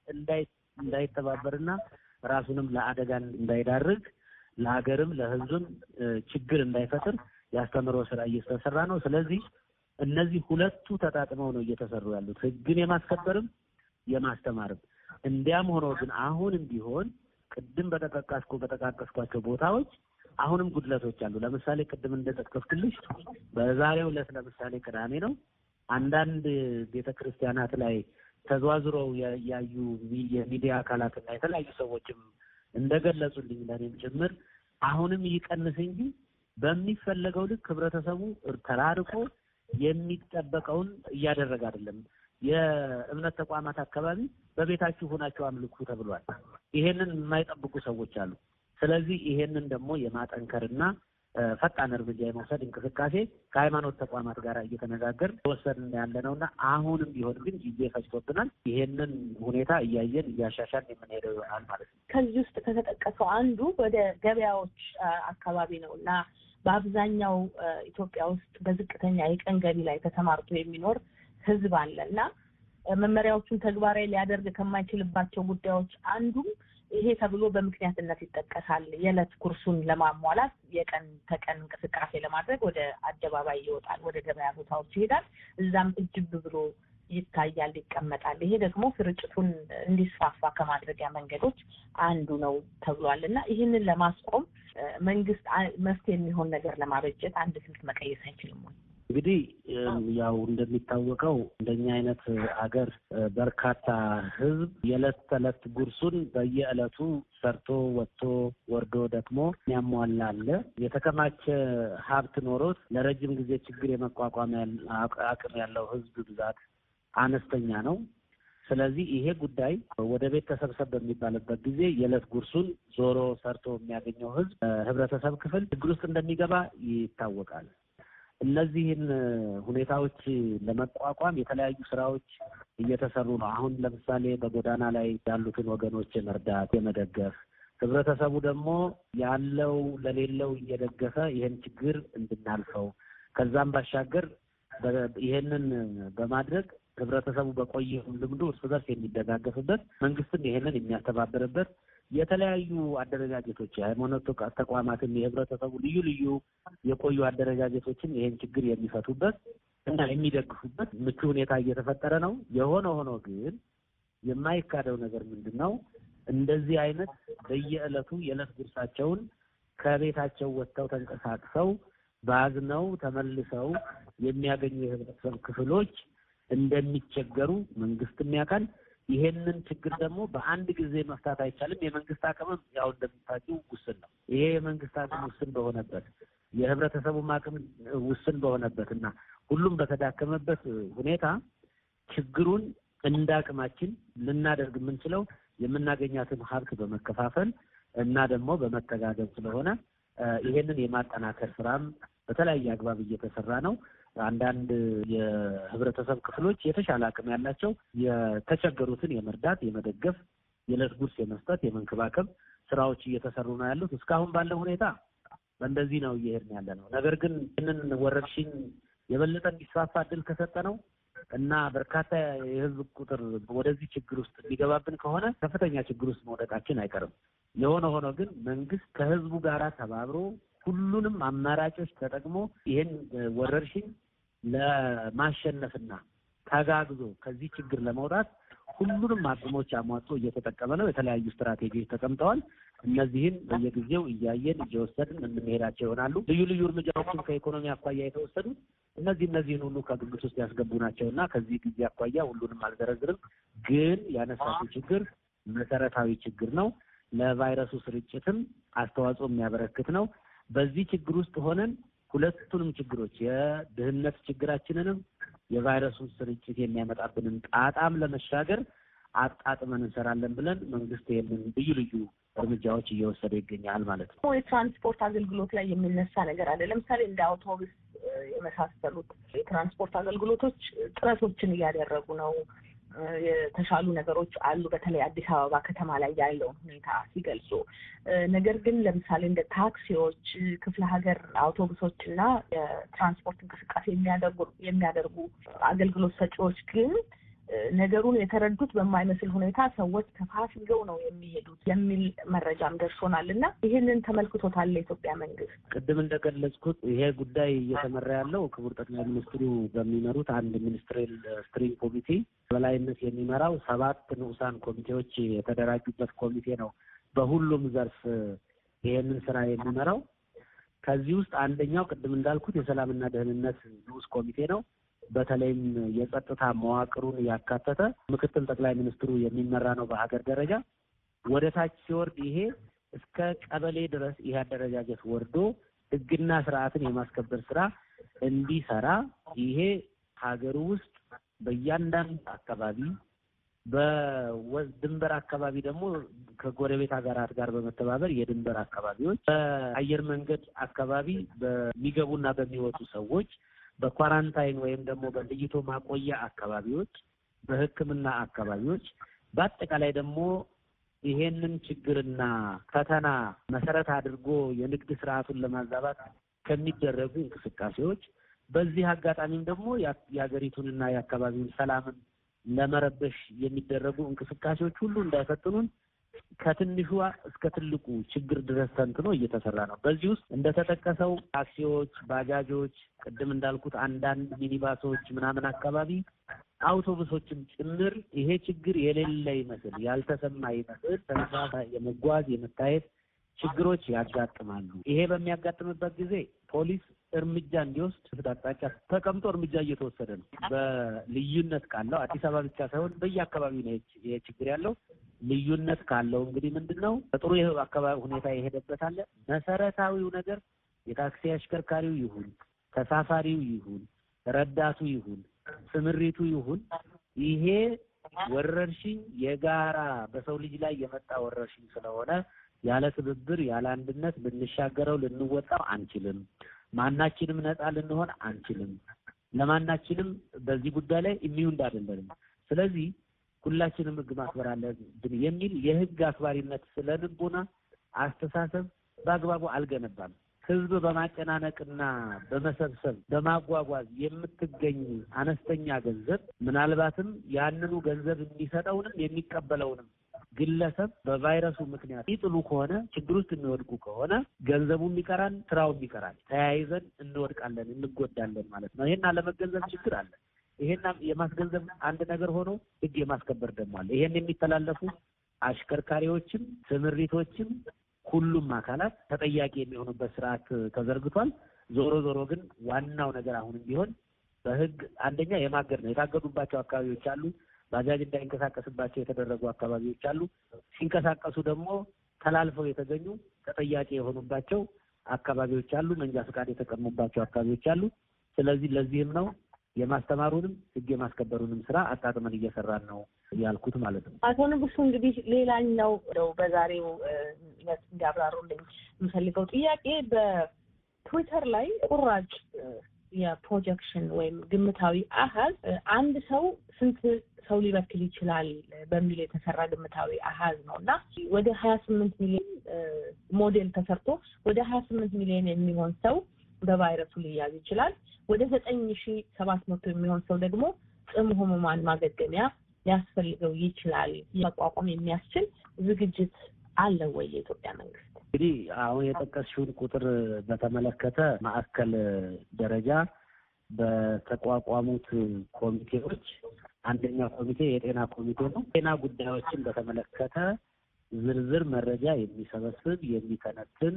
እንዳይተባበርና ራሱንም ለአደጋ እንዳይዳርግ ለሀገርም ለህዝብም ችግር እንዳይፈጥር ያስተምሮ ስራ እየተሰራ ነው። ስለዚህ እነዚህ ሁለቱ ተጣጥመው ነው እየተሰሩ ያሉት ህግን የማስከበርም የማስተማርም። እንዲያም ሆኖ ግን አሁንም ቢሆን ቅድም በተጠቃስኩ በጠቃቀስኳቸው ቦታዎች አሁንም ጉድለቶች አሉ። ለምሳሌ ቅድም እንደጠቀስኩልሽ በዛሬው ዕለት ለምሳሌ ቅዳሜ ነው። አንዳንድ ቤተ ክርስቲያናት ላይ ተዘዋዝረው ያዩ የሚዲያ አካላትና የተለያዩ ሰዎችም እንደገለጹልኝ ለእኔም ጭምር አሁንም ይቀንስ እንጂ በሚፈለገው ልክ ህብረተሰቡ ተራርቆ የሚጠበቀውን እያደረገ አይደለም። የእምነት ተቋማት አካባቢ በቤታችሁ ሆናችሁ አምልኩ ተብሏል። ይሄንን የማይጠብቁ ሰዎች አሉ። ስለዚህ ይሄንን ደግሞ የማጠንከርና ፈጣን እርምጃ የመውሰድ እንቅስቃሴ ከሃይማኖት ተቋማት ጋር እየተነጋገር ወሰድን ያለ ነው እና አሁንም ቢሆን ግን ጊዜ ፈጅቶብናል። ይሄንን ሁኔታ እያየን እያሻሻል የምንሄደው ይሆናል ማለት ነው። ከዚህ ውስጥ ከተጠቀሰው አንዱ ወደ ገበያዎች አካባቢ ነው እና በአብዛኛው ኢትዮጵያ ውስጥ በዝቅተኛ የቀን ገቢ ላይ ተሰማርቶ የሚኖር ህዝብ አለ እና መመሪያዎቹን ተግባራዊ ሊያደርግ ከማይችልባቸው ጉዳዮች አንዱም ይሄ ተብሎ በምክንያትነት ይጠቀሳል። የዕለት ጉርሱን ለማሟላት የቀን ተቀን እንቅስቃሴ ለማድረግ ወደ አደባባይ ይወጣል፣ ወደ ገበያ ቦታዎች ይሄዳል። እዛም እጅብ ብሎ ይታያል፣ ይቀመጣል። ይሄ ደግሞ ስርጭቱን እንዲስፋፋ ከማድረጊያ መንገዶች አንዱ ነው ተብሏል እና ይህንን ለማስቆም መንግስት መፍትሄ የሚሆን ነገር ለማበጀት አንድ ስልት መቀየስ አይችልም ወይ? እንግዲህ ያው እንደሚታወቀው እንደኛ አይነት ሀገር በርካታ ህዝብ የዕለት ተዕለት ጉርሱን በየዕለቱ ሰርቶ ወጥቶ ወርዶ ደክሞ የሚያሟላ አለ። የተከማቸ ሀብት ኖሮት ለረጅም ጊዜ ችግር የመቋቋም አቅም ያለው ህዝብ ብዛት አነስተኛ ነው። ስለዚህ ይሄ ጉዳይ ወደ ቤት ተሰብሰብ በሚባልበት ጊዜ የዕለት ጉርሱን ዞሮ ሰርቶ የሚያገኘው ህዝብ ህብረተሰብ ክፍል ችግር ውስጥ እንደሚገባ ይታወቃል። እነዚህን ሁኔታዎች ለመቋቋም የተለያዩ ስራዎች እየተሰሩ ነው። አሁን ለምሳሌ በጎዳና ላይ ያሉትን ወገኖች የመርዳት የመደገፍ፣ ህብረተሰቡ ደግሞ ያለው ለሌለው እየደገፈ ይህን ችግር እንድናልፈው ከዛም ባሻገር ይህንን በማድረግ ህብረተሰቡ በቆየው ልምዱ እርስ በርስ የሚደጋገፍበት መንግስትም ይሄንን የሚያስተባብርበት የተለያዩ አደረጃጀቶች የሃይማኖት ተቋማትም የህብረተሰቡ ልዩ ልዩ የቆዩ አደረጃጀቶችም ይሄን ችግር የሚፈቱበት እና የሚደግፉበት ምቹ ሁኔታ እየተፈጠረ ነው። የሆነ ሆኖ ግን የማይካደው ነገር ምንድን ነው? እንደዚህ አይነት በየዕለቱ የዕለት ጉርሳቸውን ከቤታቸው ወጥተው ተንቀሳቅሰው ባዝነው ተመልሰው የሚያገኙ የህብረተሰብ ክፍሎች እንደሚቸገሩ መንግስትም ያውቃል። ይሄንን ችግር ደግሞ በአንድ ጊዜ መፍታት አይቻልም። የመንግስት አቅምም ያው እንደምታውቂው ውስን ነው። ይሄ የመንግስት አቅም ውስን በሆነበት የህብረተሰቡም አቅም ውስን በሆነበት እና ሁሉም በተዳከመበት ሁኔታ ችግሩን እንደ አቅማችን ልናደርግ የምንችለው የምናገኛትን ሀብት በመከፋፈል እና ደግሞ በመተጋገዝ ስለሆነ ይሄንን የማጠናከር ስራም በተለያየ አግባብ እየተሰራ ነው። አንዳንድ የህብረተሰብ ክፍሎች የተሻለ አቅም ያላቸው የተቸገሩትን የመርዳት የመደገፍ፣ የዕለት ጉርስ የመስጠት፣ የመንከባከብ ስራዎች እየተሰሩ ነው ያሉት። እስካሁን ባለው ሁኔታ በእንደዚህ ነው እየሄድን ያለ ነው። ነገር ግን ይህንን ወረርሽኝ የበለጠ እንዲስፋፋ እድል ከሰጠ ነው እና በርካታ የህዝብ ቁጥር ወደዚህ ችግር ውስጥ የሚገባብን ከሆነ ከፍተኛ ችግር ውስጥ መውደቃችን አይቀርም። የሆነ ሆኖ ግን መንግስት ከህዝቡ ጋር ተባብሮ ሁሉንም አማራጮች ተጠቅሞ ይህን ወረርሽኝ ለማሸነፍና ተጋግዞ ከዚህ ችግር ለመውጣት ሁሉንም አቅሞች አሟጦ እየተጠቀመ ነው። የተለያዩ ስትራቴጂዎች ተቀምጠዋል። እነዚህን በየጊዜው እያየን እየወሰድን የምንሄዳቸው ይሆናሉ። ልዩ ልዩ እርምጃዎችን ከኢኮኖሚ አኳያ የተወሰዱ እነዚህ እነዚህን ሁሉ ከግምት ውስጥ ያስገቡ ናቸው እና ከዚህ ጊዜ አኳያ ሁሉንም አልዘረዝርም። ግን ያነሳችው ችግር መሰረታዊ ችግር ነው። ለቫይረሱ ስርጭትም አስተዋጽኦ የሚያበረክት ነው። በዚህ ችግር ውስጥ ሆነን ሁለቱንም ችግሮች የድህነት ችግራችንንም የቫይረሱን ስርጭት የሚያመጣብንን ጣጣም ለመሻገር አጣጥመን እንሰራለን ብለን መንግስት ይህንን ልዩ ልዩ እርምጃዎች እየወሰደ ይገኛል ማለት ነው። የትራንስፖርት አገልግሎት ላይ የሚነሳ ነገር አለ። ለምሳሌ እንደ አውቶቡስ የመሳሰሉት የትራንስፖርት አገልግሎቶች ጥረቶችን እያደረጉ ነው። የተሻሉ ነገሮች አሉ። በተለይ አዲስ አበባ ከተማ ላይ ያለውን ሁኔታ ሲገልጹ፣ ነገር ግን ለምሳሌ እንደ ታክሲዎች፣ ክፍለ ሀገር አውቶቡሶች እና የትራንስፖርት እንቅስቃሴ የሚያደርጉ የሚያደርጉ አገልግሎት ሰጪዎች ግን ነገሩን የተረዱት በማይመስል ሁኔታ ሰዎች ተፋፍገው ነው የሚሄዱት የሚል መረጃም ደርሶናል እና ይህንን ተመልክቶታል የኢትዮጵያ መንግስት። ቅድም እንደገለጽኩት ይሄ ጉዳይ እየተመራ ያለው ክቡር ጠቅላይ ሚኒስትሩ በሚመሩት አንድ ሚኒስትሪያል ስትሪንግ ኮሚቴ በላይነት የሚመራው ሰባት ንዑሳን ኮሚቴዎች የተደራጁበት ኮሚቴ ነው። በሁሉም ዘርፍ ይሄንን ስራ የሚመራው ከዚህ ውስጥ አንደኛው ቅድም እንዳልኩት የሰላምና ደህንነት ንዑስ ኮሚቴ ነው። በተለይም የጸጥታ መዋቅሩን ያካተተ ምክትል ጠቅላይ ሚኒስትሩ የሚመራ ነው። በሀገር ደረጃ ወደ ታች ሲወርድ ይሄ እስከ ቀበሌ ድረስ ይሄ አደረጃጀት ወርዶ ሕግና ስርዓትን የማስከበር ስራ እንዲሰራ ይሄ ሀገሩ ውስጥ በእያንዳንዱ አካባቢ በድንበር አካባቢ ደግሞ ከጎረቤት ሀገራት ጋር በመተባበር የድንበር አካባቢዎች በአየር መንገድ አካባቢ በሚገቡና በሚወጡ ሰዎች በኳራንታይን ወይም ደግሞ በለይቶ ማቆያ አካባቢዎች፣ በሕክምና አካባቢዎች በአጠቃላይ ደግሞ ይሄንን ችግርና ፈተና መሰረት አድርጎ የንግድ ስርዓቱን ለማዛባት ከሚደረጉ እንቅስቃሴዎች በዚህ አጋጣሚም ደግሞ የሀገሪቱንና የአካባቢውን ሰላምን ለመረበሽ የሚደረጉ እንቅስቃሴዎች ሁሉ እንዳይፈትኑን ከትንሿ እስከ ትልቁ ችግር ድረስ ተንትኖ እየተሰራ ነው። በዚህ ውስጥ እንደተጠቀሰው ታክሲዎች፣ ባጃጆች፣ ቅድም እንዳልኩት አንዳንድ ሚኒባሶች ምናምን አካባቢ አውቶቡሶችም ጭምር ይሄ ችግር የሌለ ይመስል ያልተሰማ ይመስል ተመሳሳይ የመጓዝ የመታየት ችግሮች ያጋጥማሉ። ይሄ በሚያጋጥምበት ጊዜ ፖሊስ እርምጃ እንዲወስድ አቅጣጫ ተቀምጦ እርምጃ እየተወሰደ ነው። በልዩነት ካለው አዲስ አበባ ብቻ ሳይሆን በየአካባቢው ነው ይሄ ችግር ያለው። ልዩነት ካለው እንግዲህ ምንድን ነው በጥሩ አካባቢ ሁኔታ የሄደበት አለ። መሰረታዊው ነገር የታክሲ አሽከርካሪው ይሁን ተሳፋሪው ይሁን ረዳቱ ይሁን ስምሪቱ ይሁን ይሄ ወረርሽኝ የጋራ በሰው ልጅ ላይ የመጣ ወረርሽኝ ስለሆነ ያለ ትብብር ያለ አንድነት ልንሻገረው ልንወጣው አንችልም። ማናችንም ነፃ ልንሆን አንችልም። ለማናችንም በዚህ ጉዳይ ላይ ኢሚዩንድ አይደለንም። ስለዚህ ሁላችንም ሕግ ማክበር አለብን የሚል የሕግ አክባሪነት ስለ ልቦና አስተሳሰብ በአግባቡ አልገነባም። ህዝብ በማጨናነቅና በመሰብሰብ በማጓጓዝ የምትገኝ አነስተኛ ገንዘብ ምናልባትም ያንኑ ገንዘብ የሚሰጠውንም የሚቀበለውንም ግለሰብ በቫይረሱ ምክንያት ይጥሉ ከሆነ ችግር ውስጥ የሚወድቁ ከሆነ ገንዘቡም ይቀራል፣ ስራውም ይቀራል። ተያይዘን እንወድቃለን፣ እንጎዳለን ማለት ነው። ይሄን አለመገንዘብ ችግር አለ። ይሄን የማስገንዘብ አንድ ነገር ሆኖ ህግ የማስከበር ደግሞ አለ። ይሄን የሚተላለፉ አሽከርካሪዎችም ስምሪቶችም ሁሉም አካላት ተጠያቂ የሚሆኑበት ስርዓት ተዘርግቷል። ዞሮ ዞሮ ግን ዋናው ነገር አሁንም ቢሆን በህግ አንደኛ የማገድ ነው። የታገዱባቸው አካባቢዎች አሉ። ባጃጅ እንዳይንቀሳቀስባቸው የተደረጉ አካባቢዎች አሉ። ሲንቀሳቀሱ ደግሞ ተላልፈው የተገኙ ተጠያቂ የሆኑባቸው አካባቢዎች አሉ፣ መንጃ ፈቃድ የተቀሙባቸው አካባቢዎች አሉ። ስለዚህ ለዚህም ነው የማስተማሩንም ህግ የማስከበሩንም ስራ አጣጥመን እየሰራን ነው ያልኩት ማለት ነው። አቶ ንጉሱ እንግዲህ ሌላኛው ው በዛሬው እንዲያብራሩልኝ የምፈልገው ጥያቄ በትዊተር ላይ ቁራጭ የፕሮጀክሽን ወይም ግምታዊ አሀዝ አንድ ሰው ስንት ሰው ሊበክል ይችላል በሚል የተሰራ ግምታዊ አሀዝ ነው እና ወደ ሀያ ስምንት ሚሊዮን ሞዴል ተሰርቶ ወደ ሀያ ስምንት ሚሊዮን የሚሆን ሰው በቫይረሱ ሊያዝ ይችላል። ወደ ዘጠኝ ሺ ሰባት መቶ የሚሆን ሰው ደግሞ ጽኑ ህሙማን ማገገሚያ ሊያስፈልገው ይችላል። መቋቋም የሚያስችል ዝግጅት አለ ወይ የኢትዮጵያ መንግስት? እንግዲህ አሁን የጠቀስሽውን ቁጥር በተመለከተ ማዕከል ደረጃ በተቋቋሙት ኮሚቴዎች አንደኛው ኮሚቴ የጤና ኮሚቴ ነው። ጤና ጉዳዮችን በተመለከተ ዝርዝር መረጃ የሚሰበስብ የሚተነትን፣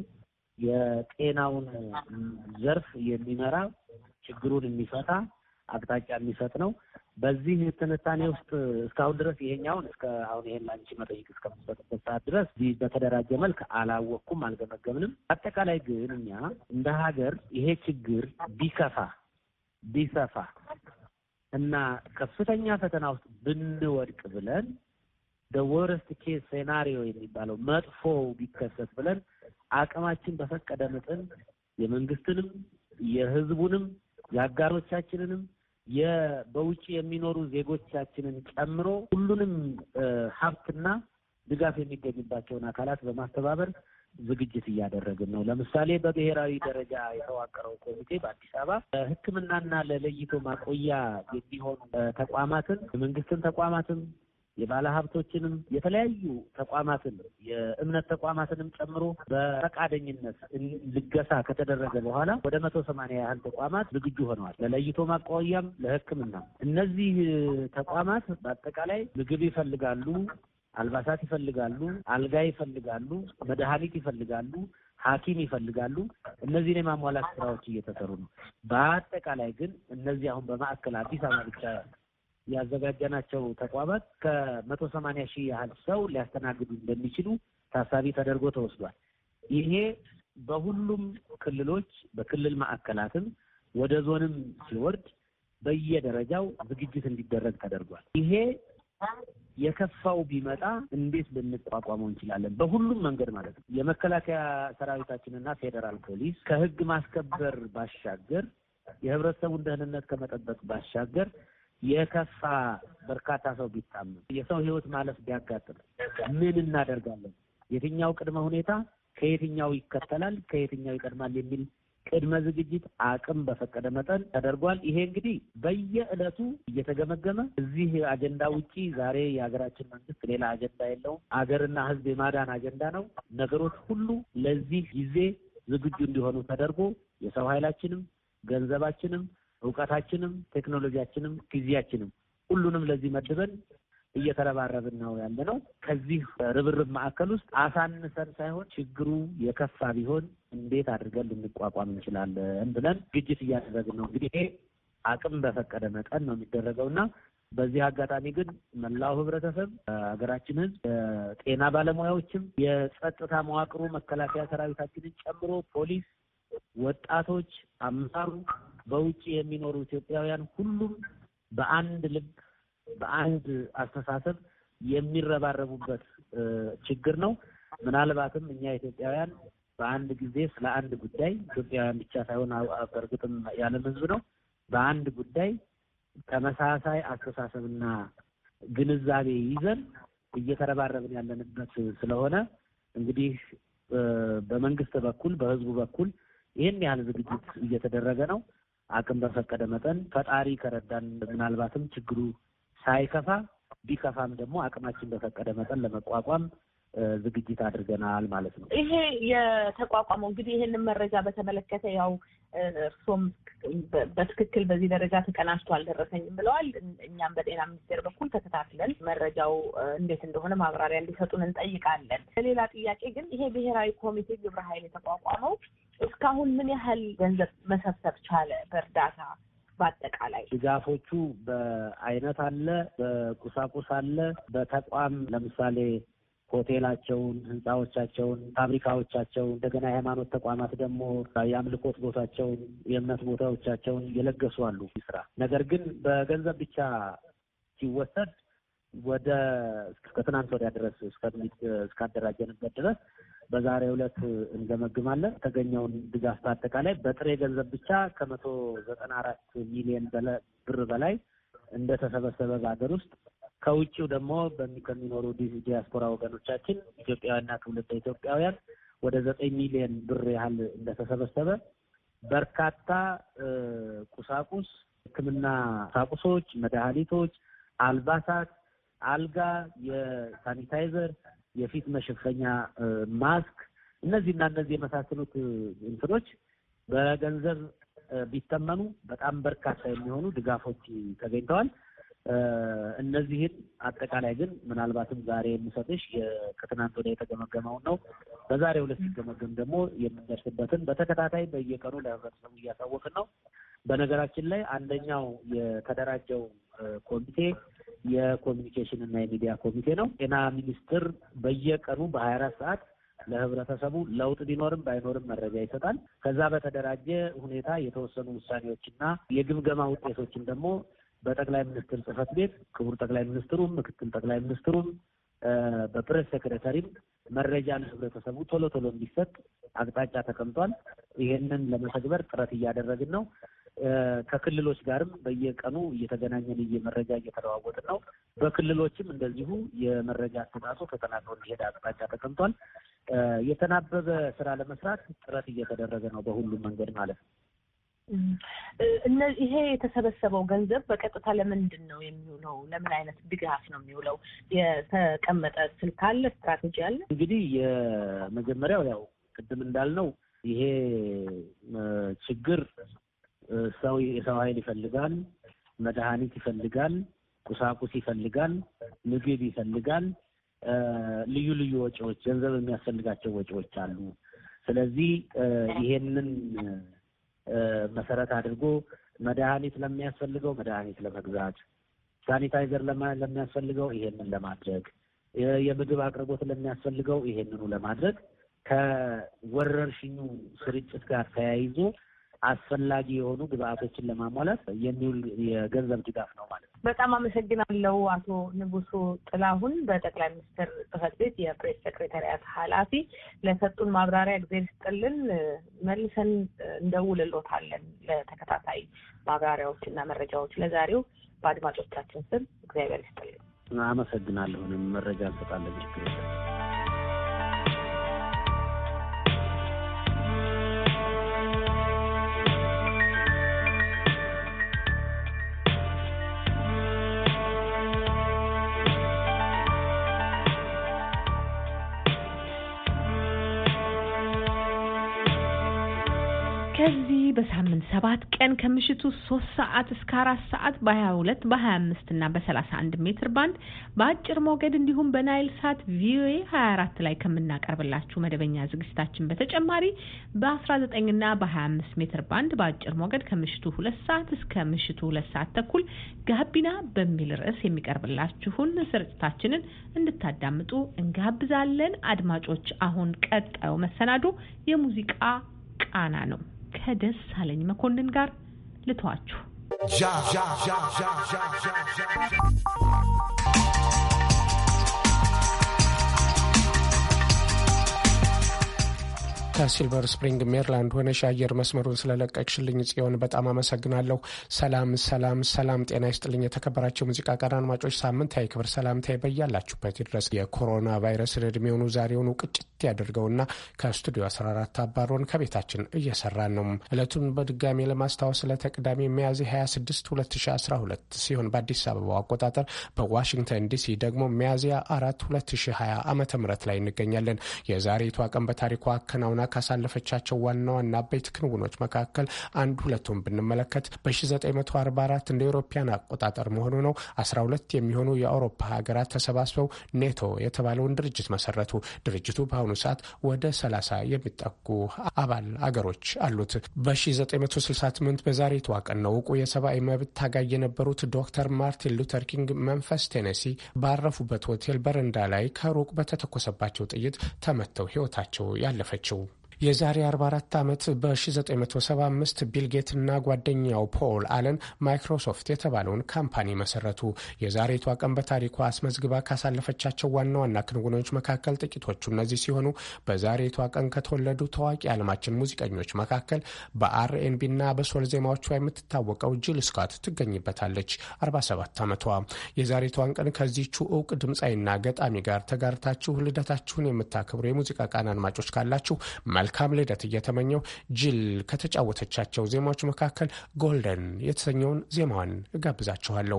የጤናውን ዘርፍ የሚመራ ችግሩን የሚፈታ አቅጣጫ የሚሰጥ ነው። በዚህ ትንታኔ ውስጥ እስካሁን ድረስ ይሄኛውን እስከ አሁን ይሄን ለአንቺ መጠይቅ እስከምሰጥበት ሰዓት ድረስ በተደራጀ መልክ አላወቅኩም፣ አልገመገምንም። አጠቃላይ ግን እኛ እንደ ሀገር ይሄ ችግር ቢከፋ ቢሰፋ እና ከፍተኛ ፈተና ውስጥ ብንወድቅ ብለን ወረስት ኬስ ሴናሪዮ የሚባለው መጥፎ ቢከሰት ብለን አቅማችን በፈቀደ መጠን የመንግስትንም የህዝቡንም የአጋሮቻችንንም በውጭ የሚኖሩ ዜጎቻችንን ጨምሮ ሁሉንም ሀብትና ድጋፍ የሚገኝባቸውን አካላት በማስተባበር ዝግጅት እያደረግን ነው። ለምሳሌ በብሔራዊ ደረጃ የተዋቀረው ኮሚቴ በአዲስ አበባ ሕክምናና ለለይቶ ማቆያ የሚሆኑ ተቋማትን የመንግስትን ተቋማትም የባለ ሀብቶችንም የተለያዩ ተቋማትን የእምነት ተቋማትንም ጨምሮ በፈቃደኝነት ልገሳ ከተደረገ በኋላ ወደ መቶ ሰማንያ ያህል ተቋማት ዝግጁ ሆነዋል። ለለይቶ ማቋያም ለሕክምና እነዚህ ተቋማት በአጠቃላይ ምግብ ይፈልጋሉ፣ አልባሳት ይፈልጋሉ፣ አልጋ ይፈልጋሉ፣ መድኃኒት ይፈልጋሉ፣ ሐኪም ይፈልጋሉ። እነዚህን የማሟላት ስራዎች እየተሰሩ ነው። በአጠቃላይ ግን እነዚህ አሁን በማዕከል አዲስ አበባ ብቻ ያዘጋጀናቸው ተቋማት ከመቶ ሰማንያ ሺህ ያህል ሰው ሊያስተናግዱ እንደሚችሉ ታሳቢ ተደርጎ ተወስዷል። ይሄ በሁሉም ክልሎች በክልል ማዕከላትም ወደ ዞንም ሲወርድ በየደረጃው ዝግጅት እንዲደረግ ተደርጓል። ይሄ የከፋው ቢመጣ እንዴት ልንቋቋመው እንችላለን? በሁሉም መንገድ ማለት ነው። የመከላከያ ሰራዊታችንና ፌዴራል ፖሊስ ከህግ ማስከበር ባሻገር የህብረተሰቡን ደህንነት ከመጠበቅ ባሻገር የከፋ በርካታ ሰው ቢታመም የሰው ህይወት ማለፍ ቢያጋጥም ምን እናደርጋለን? የትኛው ቅድመ ሁኔታ ከየትኛው ይከተላል፣ ከየትኛው ይቀድማል የሚል ቅድመ ዝግጅት አቅም በፈቀደ መጠን ተደርጓል። ይሄ እንግዲህ በየዕለቱ እየተገመገመ እዚህ አጀንዳ ውጪ ዛሬ የሀገራችን መንግስት ሌላ አጀንዳ የለውም። አገርና ህዝብ የማዳን አጀንዳ ነው። ነገሮች ሁሉ ለዚህ ጊዜ ዝግጁ እንዲሆኑ ተደርጎ የሰው ኃይላችንም ገንዘባችንም እውቀታችንም ቴክኖሎጂያችንም ጊዜያችንም ሁሉንም ለዚህ መድበን እየተረባረብን ነው ያለ ነው። ከዚህ ርብርብ ማዕከል ውስጥ አሳንሰን ሳይሆን ችግሩ የከፋ ቢሆን እንዴት አድርገን ልንቋቋም እንችላለን ብለን ዝግጅት እያደረግን ነው። እንግዲህ ይሄ አቅም በፈቀደ መጠን ነው የሚደረገው እና በዚህ አጋጣሚ ግን መላው ህብረተሰብ፣ ሀገራችን ህዝብ፣ የጤና ባለሙያዎችም፣ የጸጥታ መዋቅሩ መከላከያ ሰራዊታችንን ጨምሮ ፖሊስ፣ ወጣቶች፣ አመራሩ በውጭ የሚኖሩ ኢትዮጵያውያን ሁሉም በአንድ ልብ በአንድ አስተሳሰብ የሚረባረቡበት ችግር ነው። ምናልባትም እኛ ኢትዮጵያውያን በአንድ ጊዜ ስለ አንድ ጉዳይ ኢትዮጵያውያን ብቻ ሳይሆን በእርግጥም የዓለም ህዝብ ነው በአንድ ጉዳይ ተመሳሳይ አስተሳሰብና ግንዛቤ ይዘን እየተረባረብን ያለንበት ስለሆነ እንግዲህ በመንግስት በኩል በህዝቡ በኩል ይህን ያህል ዝግጅት እየተደረገ ነው። አቅም በፈቀደ መጠን ፈጣሪ ከረዳን ምናልባትም ችግሩ ሳይከፋ ቢከፋም ደግሞ አቅማችን በፈቀደ መጠን ለመቋቋም ዝግጅት አድርገናል ማለት ነው። ይሄ የተቋቋመው እንግዲህ ይህንን መረጃ በተመለከተ ያው እርሶም በትክክል በዚህ ደረጃ ተቀናጅቶ አልደረሰኝም ብለዋል። እኛም በጤና ሚኒስቴር በኩል ተከታትለን መረጃው እንዴት እንደሆነ ማብራሪያ እንዲሰጡን እንጠይቃለን። ሌላ ጥያቄ ግን ይሄ ብሔራዊ ኮሚቴ ግብረ ኃይል የተቋቋመው እስካሁን ምን ያህል ገንዘብ መሰብሰብ ቻለ? በእርዳታ በአጠቃላይ ድጋፎቹ በአይነት አለ፣ በቁሳቁስ አለ፣ በተቋም ለምሳሌ ሆቴላቸውን፣ ህንፃዎቻቸውን፣ ፋብሪካዎቻቸውን እንደገና የሃይማኖት ተቋማት ደግሞ የአምልኮት ቦታቸውን፣ የእምነት ቦታዎቻቸውን እየለገሱ አሉ ስራ ነገር ግን በገንዘብ ብቻ ሲወሰድ ወደ ከትናንት ወዲያ ድረስ እስካደራጀንበት ድረስ በዛሬው ዕለት እንገመግማለን። የተገኘውን ድጋፍ በአጠቃላይ በጥሬ ገንዘብ ብቻ ከመቶ ዘጠና አራት ሚሊዮን ብር በላይ እንደተሰበሰበ በሀገር ውስጥ ከውጭው ደግሞ ከሚኖሩ ዲያስፖራ ወገኖቻችን ኢትዮጵያውያንና ትውልደ ኢትዮጵያውያን ወደ ዘጠኝ ሚሊዮን ብር ያህል እንደተሰበሰበ በርካታ ቁሳቁስ፣ ሕክምና ቁሳቁሶች፣ መድኃኒቶች፣ አልባሳት፣ አልጋ፣ የሳኒታይዘር፣ የፊት መሸፈኛ ማስክ፣ እነዚህና እነዚህ የመሳሰሉት እንትኖች በገንዘብ ቢተመኑ በጣም በርካታ የሚሆኑ ድጋፎች ተገኝተዋል። እነዚህን አጠቃላይ ግን ምናልባትም ዛሬ የምሰጥሽ ከትናንት ወዲያ የተገመገመውን ነው። በዛሬው ዕለት ሲገመገም ደግሞ የምንደርስበትን በተከታታይ በየቀኑ ለህብረተሰቡ እያሳወቅን ነው። በነገራችን ላይ አንደኛው የተደራጀው ኮሚቴ የኮሚኒኬሽን እና የሚዲያ ኮሚቴ ነው። ጤና ሚኒስቴር በየቀኑ በሀያ አራት ሰዓት ለህብረተሰቡ ለውጥ ቢኖርም ባይኖርም መረጃ ይሰጣል። ከዛ በተደራጀ ሁኔታ የተወሰኑ ውሳኔዎችና የግምገማ ውጤቶችን ደግሞ በጠቅላይ ሚኒስትር ጽህፈት ቤት ክቡር ጠቅላይ ሚኒስትሩም ምክትል ጠቅላይ ሚኒስትሩም በፕሬስ ሴክሬታሪም መረጃ ለህብረተሰቡ ቶሎ ቶሎ እንዲሰጥ አቅጣጫ ተቀምጧል። ይሄንን ለመተግበር ጥረት እያደረግን ነው። ከክልሎች ጋርም በየቀኑ እየተገናኘን መረጃ እየተለዋወጥን ነው። በክልሎችም እንደዚሁ የመረጃ አሰጣጡ ተጠናክሮ እንዲሄድ አቅጣጫ ተቀምጧል። የተናበበ ስራ ለመስራት ጥረት እየተደረገ ነው፣ በሁሉም መንገድ ማለት ነው። ይሄ የተሰበሰበው ገንዘብ በቀጥታ ለምንድን ነው የሚውለው? ለምን አይነት ድጋፍ ነው የሚውለው? የተቀመጠ ስልት አለ? ስትራቴጂ አለ? እንግዲህ የመጀመሪያው ያው ቅድም እንዳልነው ይሄ ችግር ሰው የሰው ኃይል ይፈልጋል፣ መድኃኒት ይፈልጋል፣ ቁሳቁስ ይፈልጋል፣ ምግብ ይፈልጋል፣ ልዩ ልዩ ወጪዎች፣ ገንዘብ የሚያስፈልጋቸው ወጪዎች አሉ። ስለዚህ ይሄንን መሰረት አድርጎ መድኃኒት ለሚያስፈልገው መድኃኒት ለመግዛት፣ ሳኒታይዘር ለሚያስፈልገው ይሄንን ለማድረግ፣ የምግብ አቅርቦት ለሚያስፈልገው ይሄንኑ ለማድረግ ከወረርሽኙ ስርጭት ጋር ተያይዞ አስፈላጊ የሆኑ ግብአቶችን ለማሟላት የሚውል የገንዘብ ድጋፍ ነው ማለት ነው። በጣም አመሰግናለሁ አቶ ንጉሱ ጥላሁን በጠቅላይ ሚኒስትር ጽህፈት ቤት የፕሬስ ሴክሬታሪያት ኃላፊ ለሰጡን ማብራሪያ እግዜር ይስጥልን። መልሰን እንደውልሎታለን ለተከታታይ ማብራሪያዎች እና መረጃዎች። ለዛሬው በአድማጮቻችን ስም እግዚአብሔር ይስጥልን። አመሰግናለሁንም መረጃ እንሰጣለን። ችግር የለም። ከዚህ በሳምንት ሰባት ቀን ከምሽቱ ሶስት ሰዓት እስከ አራት ሰዓት በሀያ ሁለት በሀያ አምስት እና በሰላሳ አንድ ሜትር ባንድ በአጭር ሞገድ እንዲሁም በናይል ሳት ቪኦኤ ሀያ አራት ላይ ከምናቀርብላችሁ መደበኛ ዝግጅታችን በተጨማሪ በአስራ ዘጠኝ እና በሀያ አምስት ሜትር ባንድ በአጭር ሞገድ ከምሽቱ ሁለት ሰዓት እስከ ምሽቱ ሁለት ሰዓት ተኩል ጋቢና በሚል ርዕስ የሚቀርብላችሁን ስርጭታችንን እንድታዳምጡ እንጋብዛለን። አድማጮች፣ አሁን ቀጣዩ መሰናዶ የሙዚቃ ቃና ነው። ከደሳለኝ መኮንን ጋር ልተዋችሁ። ከሲልቨር ስፕሪንግ ሜሪላንድ ሆነሽ የአየር መስመሩን ስለለቀቅሽልኝ ጽዮን በጣም አመሰግናለሁ። ሰላም ሰላም ሰላም፣ ጤና ይስጥልኝ። የተከበራቸው ሙዚቃ ቀን አድማጮች ሳምንታዊ ክብር ሰላምታዬ በያላችሁበት ድረስ የኮሮና ቫይረስን እድሜውኑ ዛሬውኑ ቅጭት ያደርገውና ከስቱዲዮ 14 አባሮን ከቤታችን እየሰራን ነው። እለቱን በድጋሚ ለማስታወስ ለተቅዳሜ ሚያዝያ 26 2012 ሲሆን በአዲስ አበባው አቆጣጠር በዋሽንግተን ዲሲ ደግሞ ሚያዝያ 4 2020 ዓ ም ላይ እንገኛለን። የዛሬቷ ቀን በታሪኳ አከናውና ካሳለፈቻቸው ዋና ዋና አበይት ክንውኖች መካከል አንድ ሁለቱን ብንመለከት በ1944 እንደ ኤሮፓያን አቆጣጠር መሆኑ ነው 12 የሚሆኑ የአውሮፓ ሀገራት ተሰባስበው ኔቶ የተባለውን ድርጅት መሰረቱ። ድርጅቱ በአሁኑ ሰዓት ወደ 30 የሚጠጉ አባል አገሮች አሉት። በ1968 በዛሬቷ ቀን ነው እውቁ የሰብአዊ መብት ታጋይ የነበሩት ዶክተር ማርቲን ሉተር ኪንግ መንፈስ ቴኔሲ ባረፉበት ሆቴል በረንዳ ላይ ከሩቅ በተተኮሰባቸው ጥይት ተመተው ሕይወታቸው ያለፈችው። የዛሬ 44 ዓመት በ1975 ቢልጌትና ጓደኛው ፖል አለን ማይክሮሶፍት የተባለውን ካምፓኒ መሰረቱ። የዛሬቷ ቀን በታሪኳ አስመዝግባ ካሳለፈቻቸው ዋና ዋና ክንውኖች መካከል ጥቂቶቹ እነዚህ ሲሆኑ በዛሬቷ ቀን ከተወለዱ ታዋቂ የዓለማችን ሙዚቀኞች መካከል በአርኤንቢና በሶል ዜማዎቿ የምትታወቀው ጂል ስኮት ትገኝበታለች። 47 ዓመቷ። የዛሬቷን ቀን ከዚቹ እውቅ ድምፃዊና ገጣሚ ጋር ተጋርታችሁ ልደታችሁን የምታከብሩ የሙዚቃ ቃን አድማጮች ካላችሁ መልካም ልደት እየተመኘው ጅል ከተጫወተቻቸው ዜማዎች መካከል ጎልደን የተሰኘውን ዜማዋን እጋብዛችኋለሁ።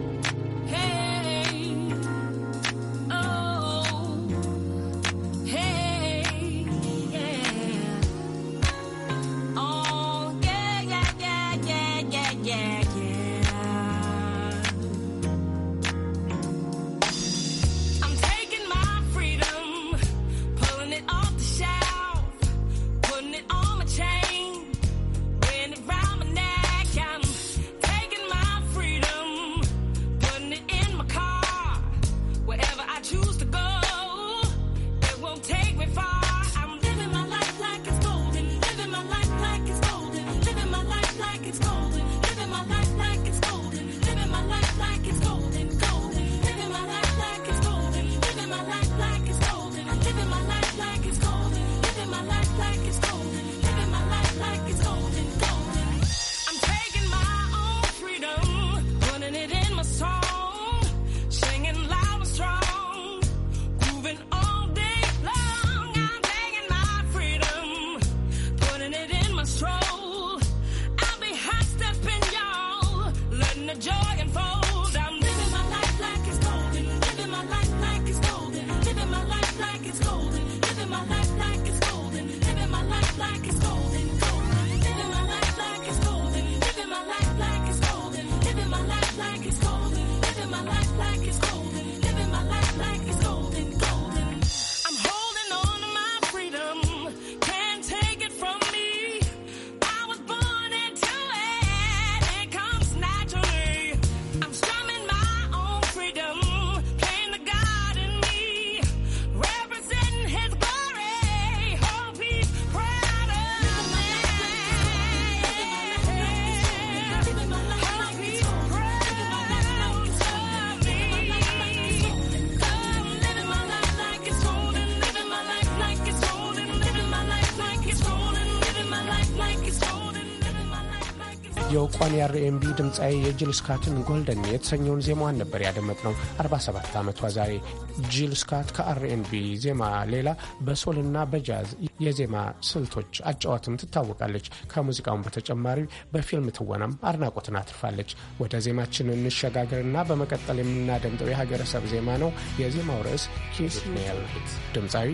የእውቋን የአርኤምቢ ድምፃዊ የጂል ስካትን ጎልደን የተሰኘውን ዜማዋን ነበር ያደመጥ ነው። 47 ዓመቷ ዛሬ ጂል ስካት ከአርኤንቢ ዜማ ሌላ በሶልና በጃዝ የዜማ ስልቶች አጫዋትም ትታወቃለች። ከሙዚቃውን በተጨማሪ በፊልም ትወናም አድናቆትን አትርፋለች። ወደ ዜማችን እንሸጋገርና በመቀጠል የምናደምጠው የሀገረሰብ ዜማ ነው። የዜማው ርዕስ ኪስ ሜል ድምፃዊ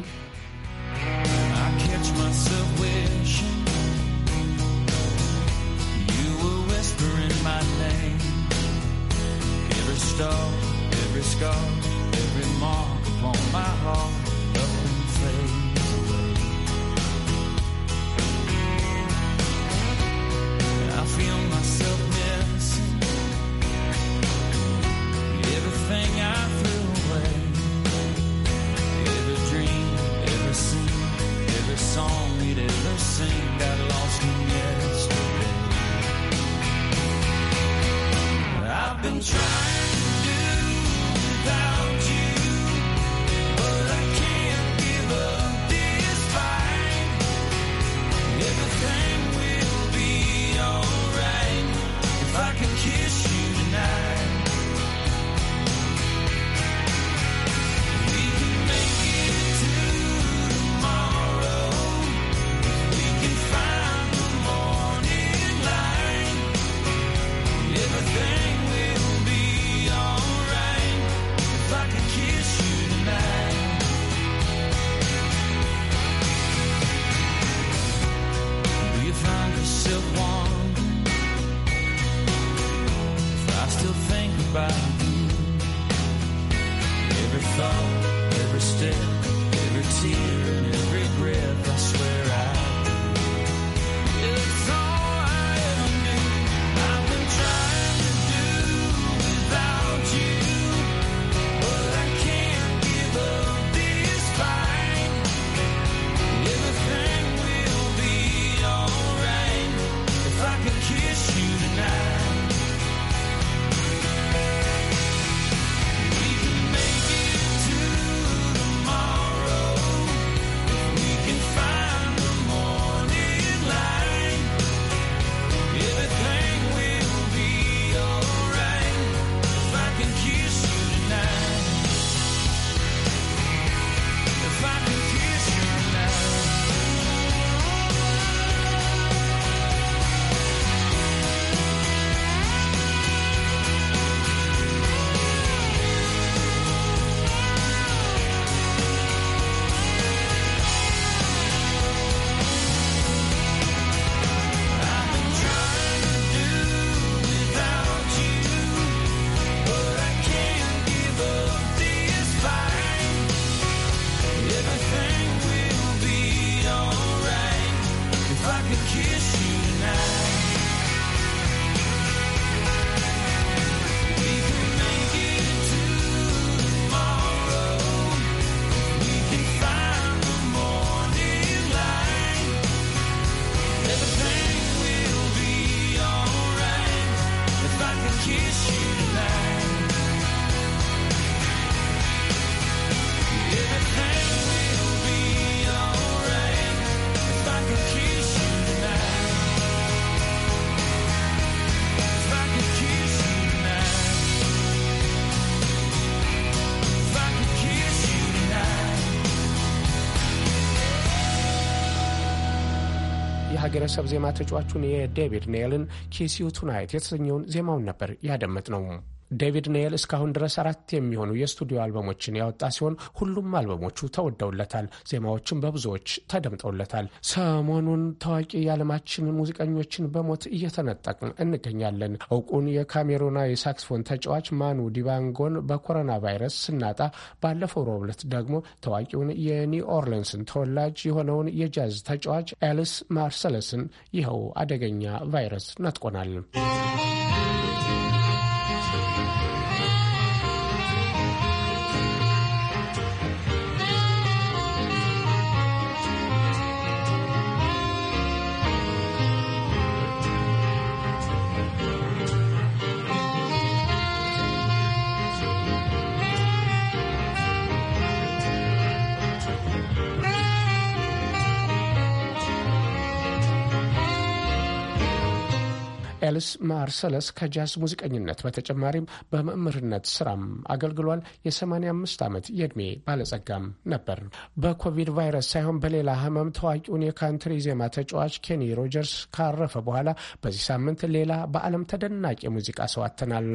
whispering my name. Every star, every scar, every mark upon my heart, nothing fades away. I feel myself missing everything I threw away. Every dream, every scene, every song we'd ever sing got lost in yesterday. I've been trying to do without you. የሀገረሰብ ዜማ ተጫዋቹን የዴቪድ ኔልን ኪስ ዩ ቱናይት የተሰኘውን ዜማውን ነበር ያደመጥ ነው። ዴቪድ ኔል እስካሁን ድረስ አራት የሚሆኑ የስቱዲዮ አልበሞችን ያወጣ ሲሆን ሁሉም አልበሞቹ ተወደውለታል። ዜማዎችም በብዙዎች ተደምጠውለታል። ሰሞኑን ታዋቂ የዓለማችን ሙዚቀኞችን በሞት እየተነጠቅን እንገኛለን። እውቁን የካሜሩና የሳክስፎን ተጫዋች ማኑ ዲባንጎን በኮሮና ቫይረስ ስናጣ፣ ባለፈው ሮብ ዕለት ደግሞ ታዋቂውን የኒው ኦርሊንስን ተወላጅ የሆነውን የጃዝ ተጫዋች ኤልስ ማርሰለስን ይኸው አደገኛ ቫይረስ ነጥቆናል። ኤልስ ማርሰለስ ከጃዝ ሙዚቀኝነት በተጨማሪም በመምህርነት ስራም አገልግሏል። የ85 ዓመት የዕድሜ ባለጸጋም ነበር። በኮቪድ ቫይረስ ሳይሆን በሌላ ህመም ታዋቂውን የካንትሪ ዜማ ተጫዋች ኬኒ ሮጀርስ ካረፈ በኋላ በዚህ ሳምንት ሌላ በዓለም ተደናቂ የሙዚቃ ሰው አጥተናል።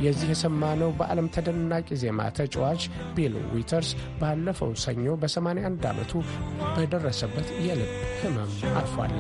የዚህ የሰማነው በዓለም ተደናቂ ዜማ ተጫዋች ቢል ዊተርስ ባለፈው ሰኞ በ81 ዓመቱ በደረሰበት የልብ ህመም አርፏል።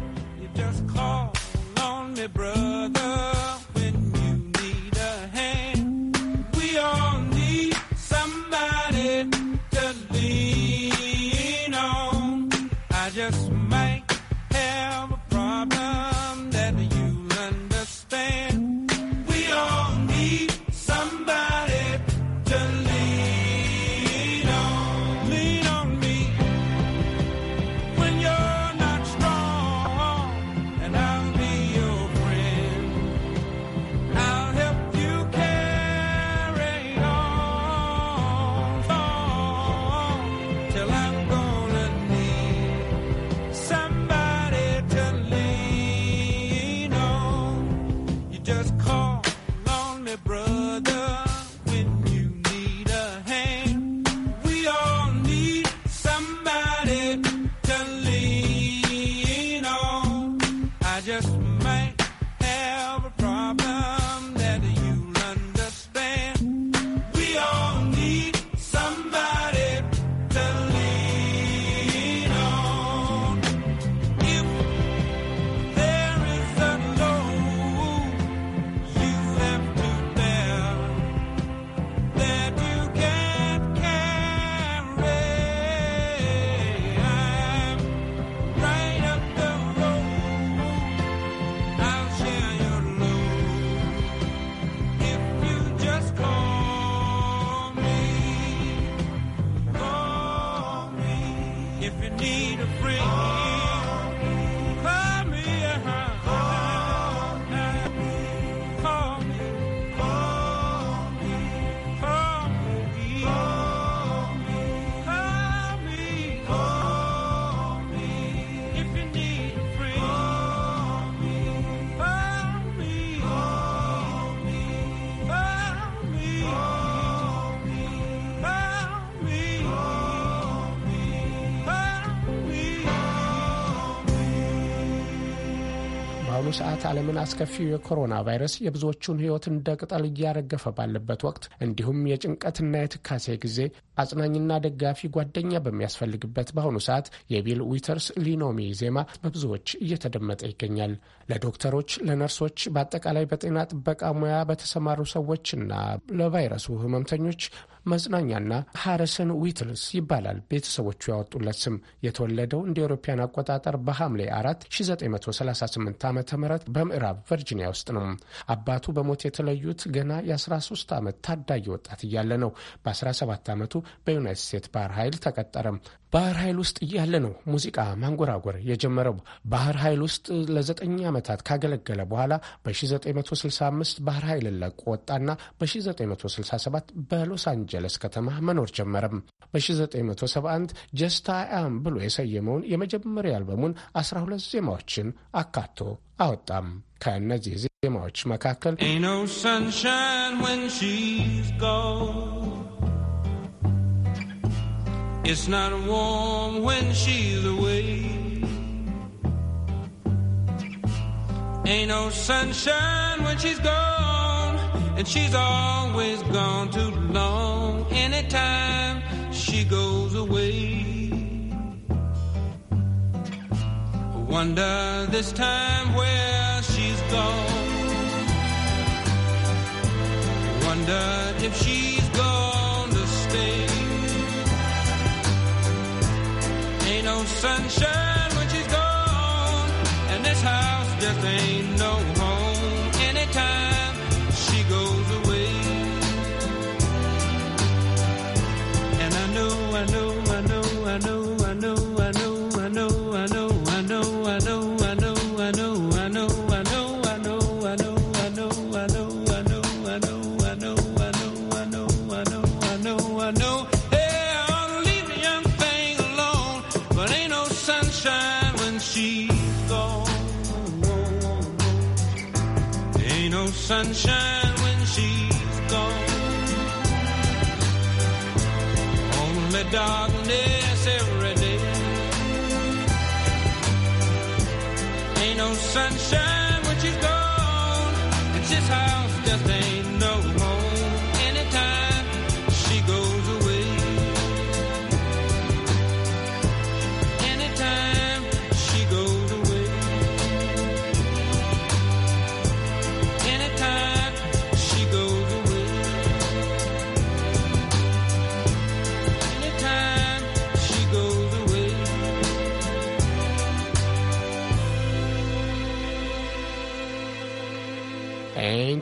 በአሁኑ ሰዓት ዓለምን አስከፊው የኮሮና ቫይረስ የብዙዎቹን ሕይወት እንደ ቅጠል እያረገፈ ባለበት ወቅት እንዲሁም የጭንቀትና የትካሴ ጊዜ አጽናኝና ደጋፊ ጓደኛ በሚያስፈልግበት በአሁኑ ሰዓት የቢል ዊተርስ ሊኖሚ ዜማ በብዙዎች እየተደመጠ ይገኛል። ለዶክተሮች፣ ለነርሶች፣ በአጠቃላይ በጤና ጥበቃ ሙያ በተሰማሩ ሰዎችና ለቫይረሱ ህመምተኞች መጽናኛና ሃሪሰን ዊትልስ ይባላል ቤተሰቦቹ ያወጡለት ስም። የተወለደው እንደ አውሮፓውያን አቆጣጠር በሐምሌ አራት 1938 ዓ ም በምዕራብ ቨርጂኒያ ውስጥ ነው። አባቱ በሞት የተለዩት ገና የ13 ዓመት ታዳጊ ወጣት እያለ ነው። በ17 ዓመቱ በዩናይትድ ስቴትስ ባህር ኃይል ተቀጠረም። ባህር ኃይል ውስጥ እያለ ነው ሙዚቃ ማንጎራጎር የጀመረው። ባህር ኃይል ውስጥ ለዘጠኝ ዓመታት ካገለገለ በኋላ በ1965 ባህር ኃይልን ለቆ ወጣና በ1967 በሎስ አንጀለስ ከተማ መኖር ጀመረም። በ1971 ጀስታ አም ብሎ የሰየመውን የመጀመሪያ አልበሙን 12 ዜማዎችን አካቶ አወጣም። ከእነዚህ ዜማዎች መካከል It's not warm when she's away. Ain't no sunshine when she's gone, and she's always gone too long. Anytime she goes away, wonder this time where she's gone. Wonder if she's gone to stay. Ain't no sunshine when she's gone, and this house just ain't no home anytime she goes away. And I know, I know, I know, I know, I know, I know, I know, I know, I know, I know. sunshine when she's gone. Only darkness every day. Ain't no sunshine when she's gone. And this house just ain't no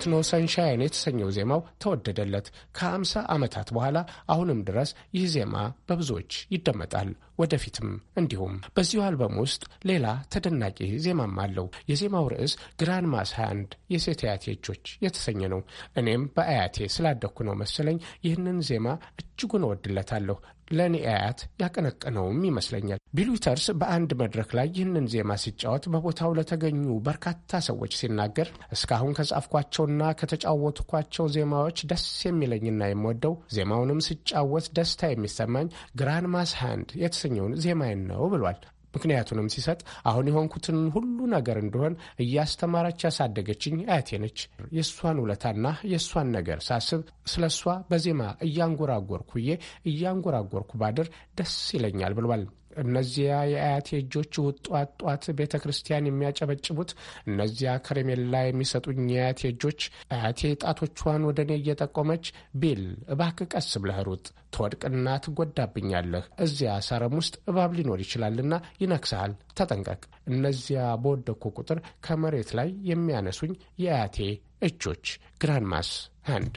ቴክኖ ሰንሻይን የተሰኘው ዜማው ተወደደለት። ከአምሳ ዓመታት በኋላ አሁንም ድረስ ይህ ዜማ በብዙዎች ይደመጣል። ወደፊትም እንዲሁም በዚሁ አልበም ውስጥ ሌላ ተደናቂ ዜማም አለው። የዜማው ርዕስ ግራንድ ማስ ሃንድ የሴት አያቴ እጆች የተሰኘ ነው። እኔም በአያቴ ስላደግኩ ነው መሰለኝ ይህንን ዜማ እጅጉን እወድለታለሁ። ለእኔ አያት ያቀነቀነውም ይመስለኛል። ቢል ዊተርስ በአንድ መድረክ ላይ ይህንን ዜማ ሲጫወት በቦታው ለተገኙ በርካታ ሰዎች ሲናገር እስካሁን ከጻፍኳቸውና ከተጫወትኳቸው ዜማዎች ደስ የሚለኝና የምወደው ዜማውንም ስጫወት ደስታ የሚሰማኝ ግራንድ ማስ ሃንድ የተሰኘውን ዜማዬን ነው ብሏል። ምክንያቱንም ሲሰጥ አሁን የሆንኩትን ሁሉ ነገር እንደሆን እያስተማረች ያሳደገችኝ አያቴ ነች። የእሷን ውለታና የእሷን ነገር ሳስብ ስለ እሷ በዜማ እያንጎራጎርኩዬ እያንጎራጎርኩ ባድር ደስ ይለኛል ብሏል። እነዚያ የአያቴ እጆች ጧት ጧት ቤተ ክርስቲያን የሚያጨበጭቡት፣ እነዚያ ከረሜላ የሚሰጡኝ የአያቴ እጆች፣ አያቴ ጣቶቿን ወደ እኔ እየጠቆመች ቢል እባክህ ቀስ ብለህ ሩጥ፣ ትወድቅና ትጎዳብኛለህ። እዚያ ሳረም ውስጥ እባብ ሊኖር ይችላልና ይነክስሃል፣ ተጠንቀቅ። እነዚያ በወደኩ ቁጥር ከመሬት ላይ የሚያነሱኝ የአያቴ እጆች ግራንማስ ሃንድ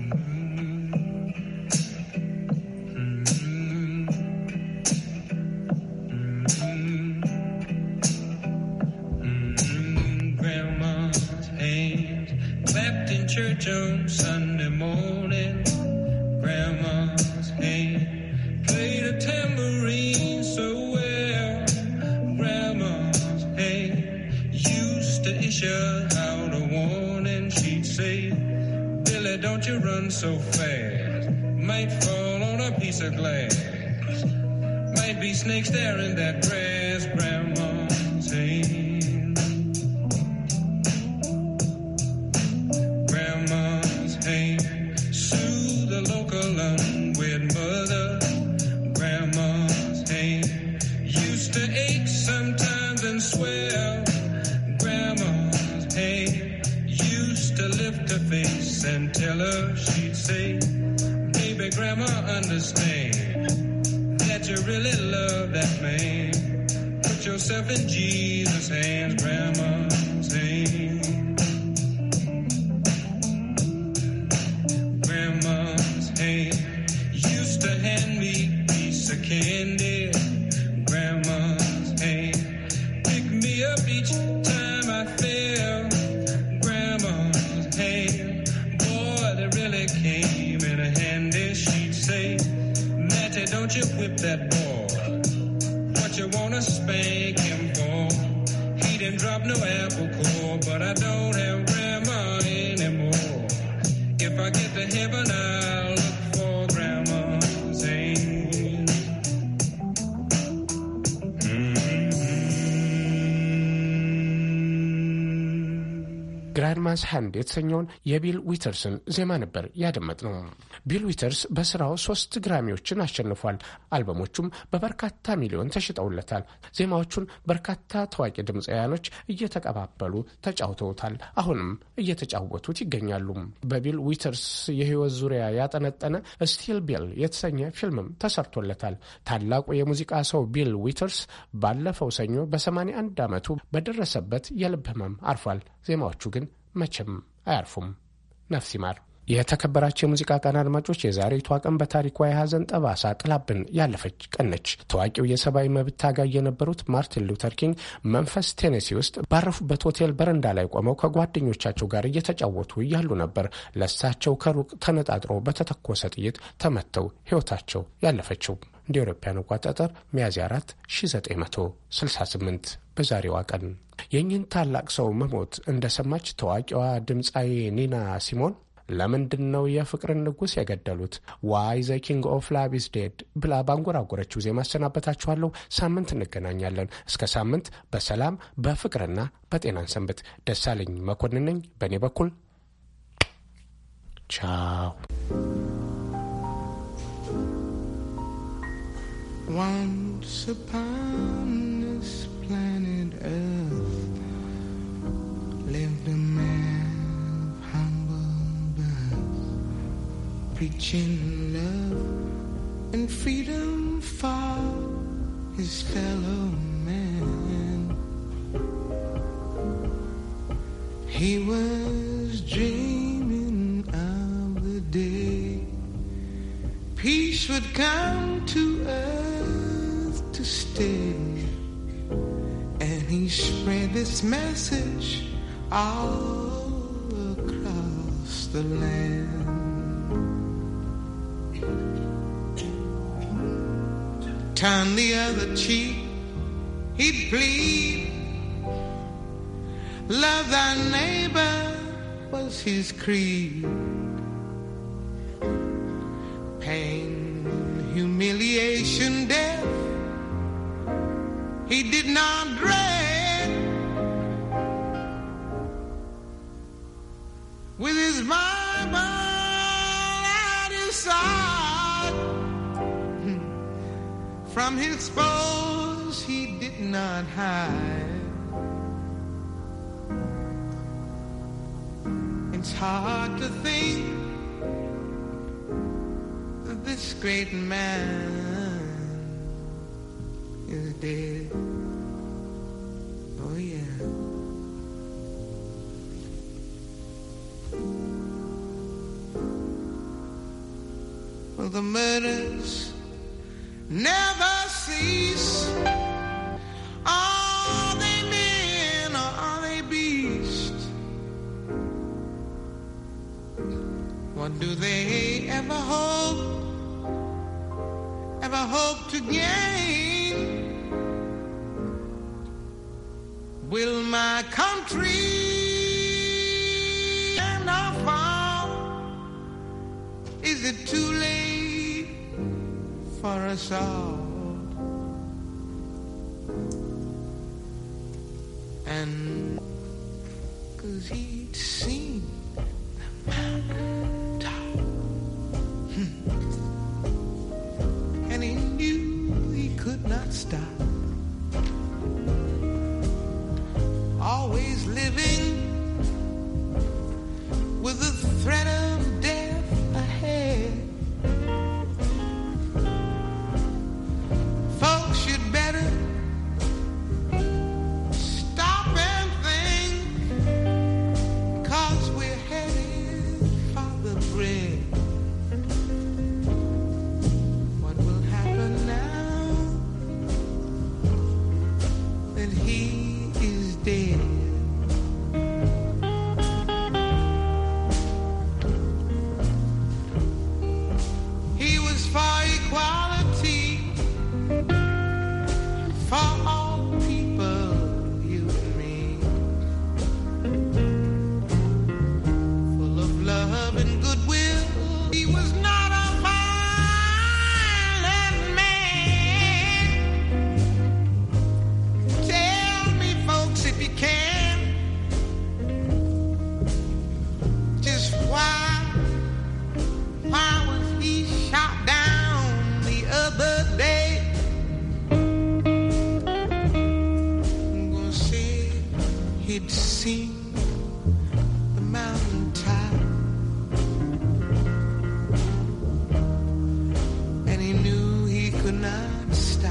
church on Sunday morning. Grandma's hand played a tambourine so well. Grandma's hand used to issue out a warning. She'd say, Billy, don't you run so fast. Might fall on a piece of glass. Might be snakes there in that grass. Grandma's hand. and tell her she'd say, Baby, Grandma, understand that you really love that man. Put yourself in Jesus' hands, Grandma's hand. Grandma's hand used to hand me a piece of candy. Grandma's hand pick me up each time I fell. Grandma's hand, boy, they really came in handy. She'd say, Matty, don't you whip that boy. What you wanna spank him for? He didn't drop no apple core, but I don't have grandma anymore. If I get to heaven, I'll look for grandma's hand. ግራንማስ ሃንድ የተሰኘውን የቢል ዊተርስን ዜማ ነበር ያደመጥ ነው። ቢል ዊተርስ በስራው ሶስት ግራሚዎችን አሸንፏል። አልበሞቹም በበርካታ ሚሊዮን ተሽጠውለታል። ዜማዎቹን በርካታ ታዋቂ ድምፃውያኖች እየተቀባበሉ ተጫውተውታል። አሁንም እየተጫወቱት ይገኛሉ። በቢል ዊተርስ የህይወት ዙሪያ ያጠነጠነ ስቲል ቢል የተሰኘ ፊልምም ተሰርቶለታል። ታላቁ የሙዚቃ ሰው ቢል ዊተርስ ባለፈው ሰኞ በ81 ዓመቱ በደረሰበት የልብ ህመም አርፏል። ዜማዎቹ ግን መቼም አያርፉም። ነፍስ ይማር። የተከበራቸው የሙዚቃ ቀን አድማጮች፣ የዛሬቷ ቀን በታሪኳ የሐዘን ጠባሳ ጥላብን ያለፈች ቀን ነች። ታዋቂው የሰብአዊ መብት ታጋይ የነበሩት ማርቲን ሉተር ኪንግ መንፈስ ቴኔሲ ውስጥ ባረፉበት ሆቴል በረንዳ ላይ ቆመው ከጓደኞቻቸው ጋር እየተጫወቱ እያሉ ነበር ለእሳቸው ከሩቅ ተነጣጥሮ በተተኮሰ ጥይት ተመተው ሕይወታቸው ያለፈችው። እንደ አውሮፓውያን አቆጣጠር ሚያዝያ 4 1968 በዛሬዋ ቀን የእኚህን ታላቅ ሰው መሞት እንደሰማች ታዋቂዋ ድምፃዊ ኒና ሲሞን ለምንድን ነው የፍቅርን ንጉሥ የገደሉት? ዋይ ዘ ኪንግ ኦፍ ላቭ ኢዝ ዴድ ብላ ባንጎራጎረችው ዜማ አሰናበታችኋለሁ። ሳምንት እንገናኛለን። እስከ ሳምንት በሰላም በፍቅርና በጤናን ሰንብት። ደሳለኝ መኮንን ነኝ። በእኔ በኩል ቻው። Once upon this planet Earth lived a man of humble birth, preaching love and freedom for his fellow man. He was dreaming peace would come to earth to stay. And he spread this message all across the land. Turn the other cheek, he'd plead. Love thy neighbor was his creed. Pain, humiliation, death, he did not dread. With his Bible at his side, from his foes he did not hide. It's hard to think that this great man is dead. Oh yeah. Well, the murders never cease. Are they men or are they beasts? What do they ever hope, ever hope to gain? Will my country end or fall? Is it too late for us all? And cause he'd seen the mountain top. Hmm. And he knew he could not stop. Always living with the threat of death ahead. Folks should better stop and think, cause we're headed for the bread. What will happen now that he is dead? He was for equality for all people, you and me. Full of love and goodwill, he was not a violent man. Tell me, folks, if you can, just why. Why was he shot down the other day? I'm gonna say he'd seen the mountaintop and he knew he could not stop.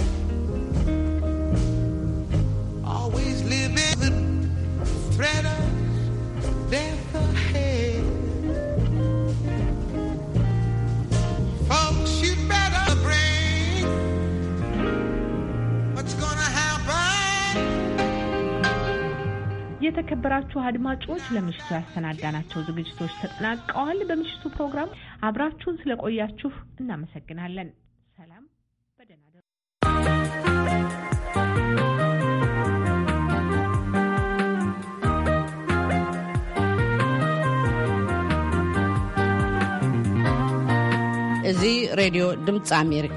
Always living the threat of death ahead. Folks, you better bring what's gonna happen. የተከበራችሁ አድማጮች ለምሽቱ ያሰናዳናቸው ዝግጅቶች ተጠናቀዋል። በምሽቱ ፕሮግራም አብራችሁን ስለቆያችሁ እናመሰግናለን። ሰላም፣ በደህና እደሩ። እዚ ሬድዮ ድምፂ ኣሜሪካ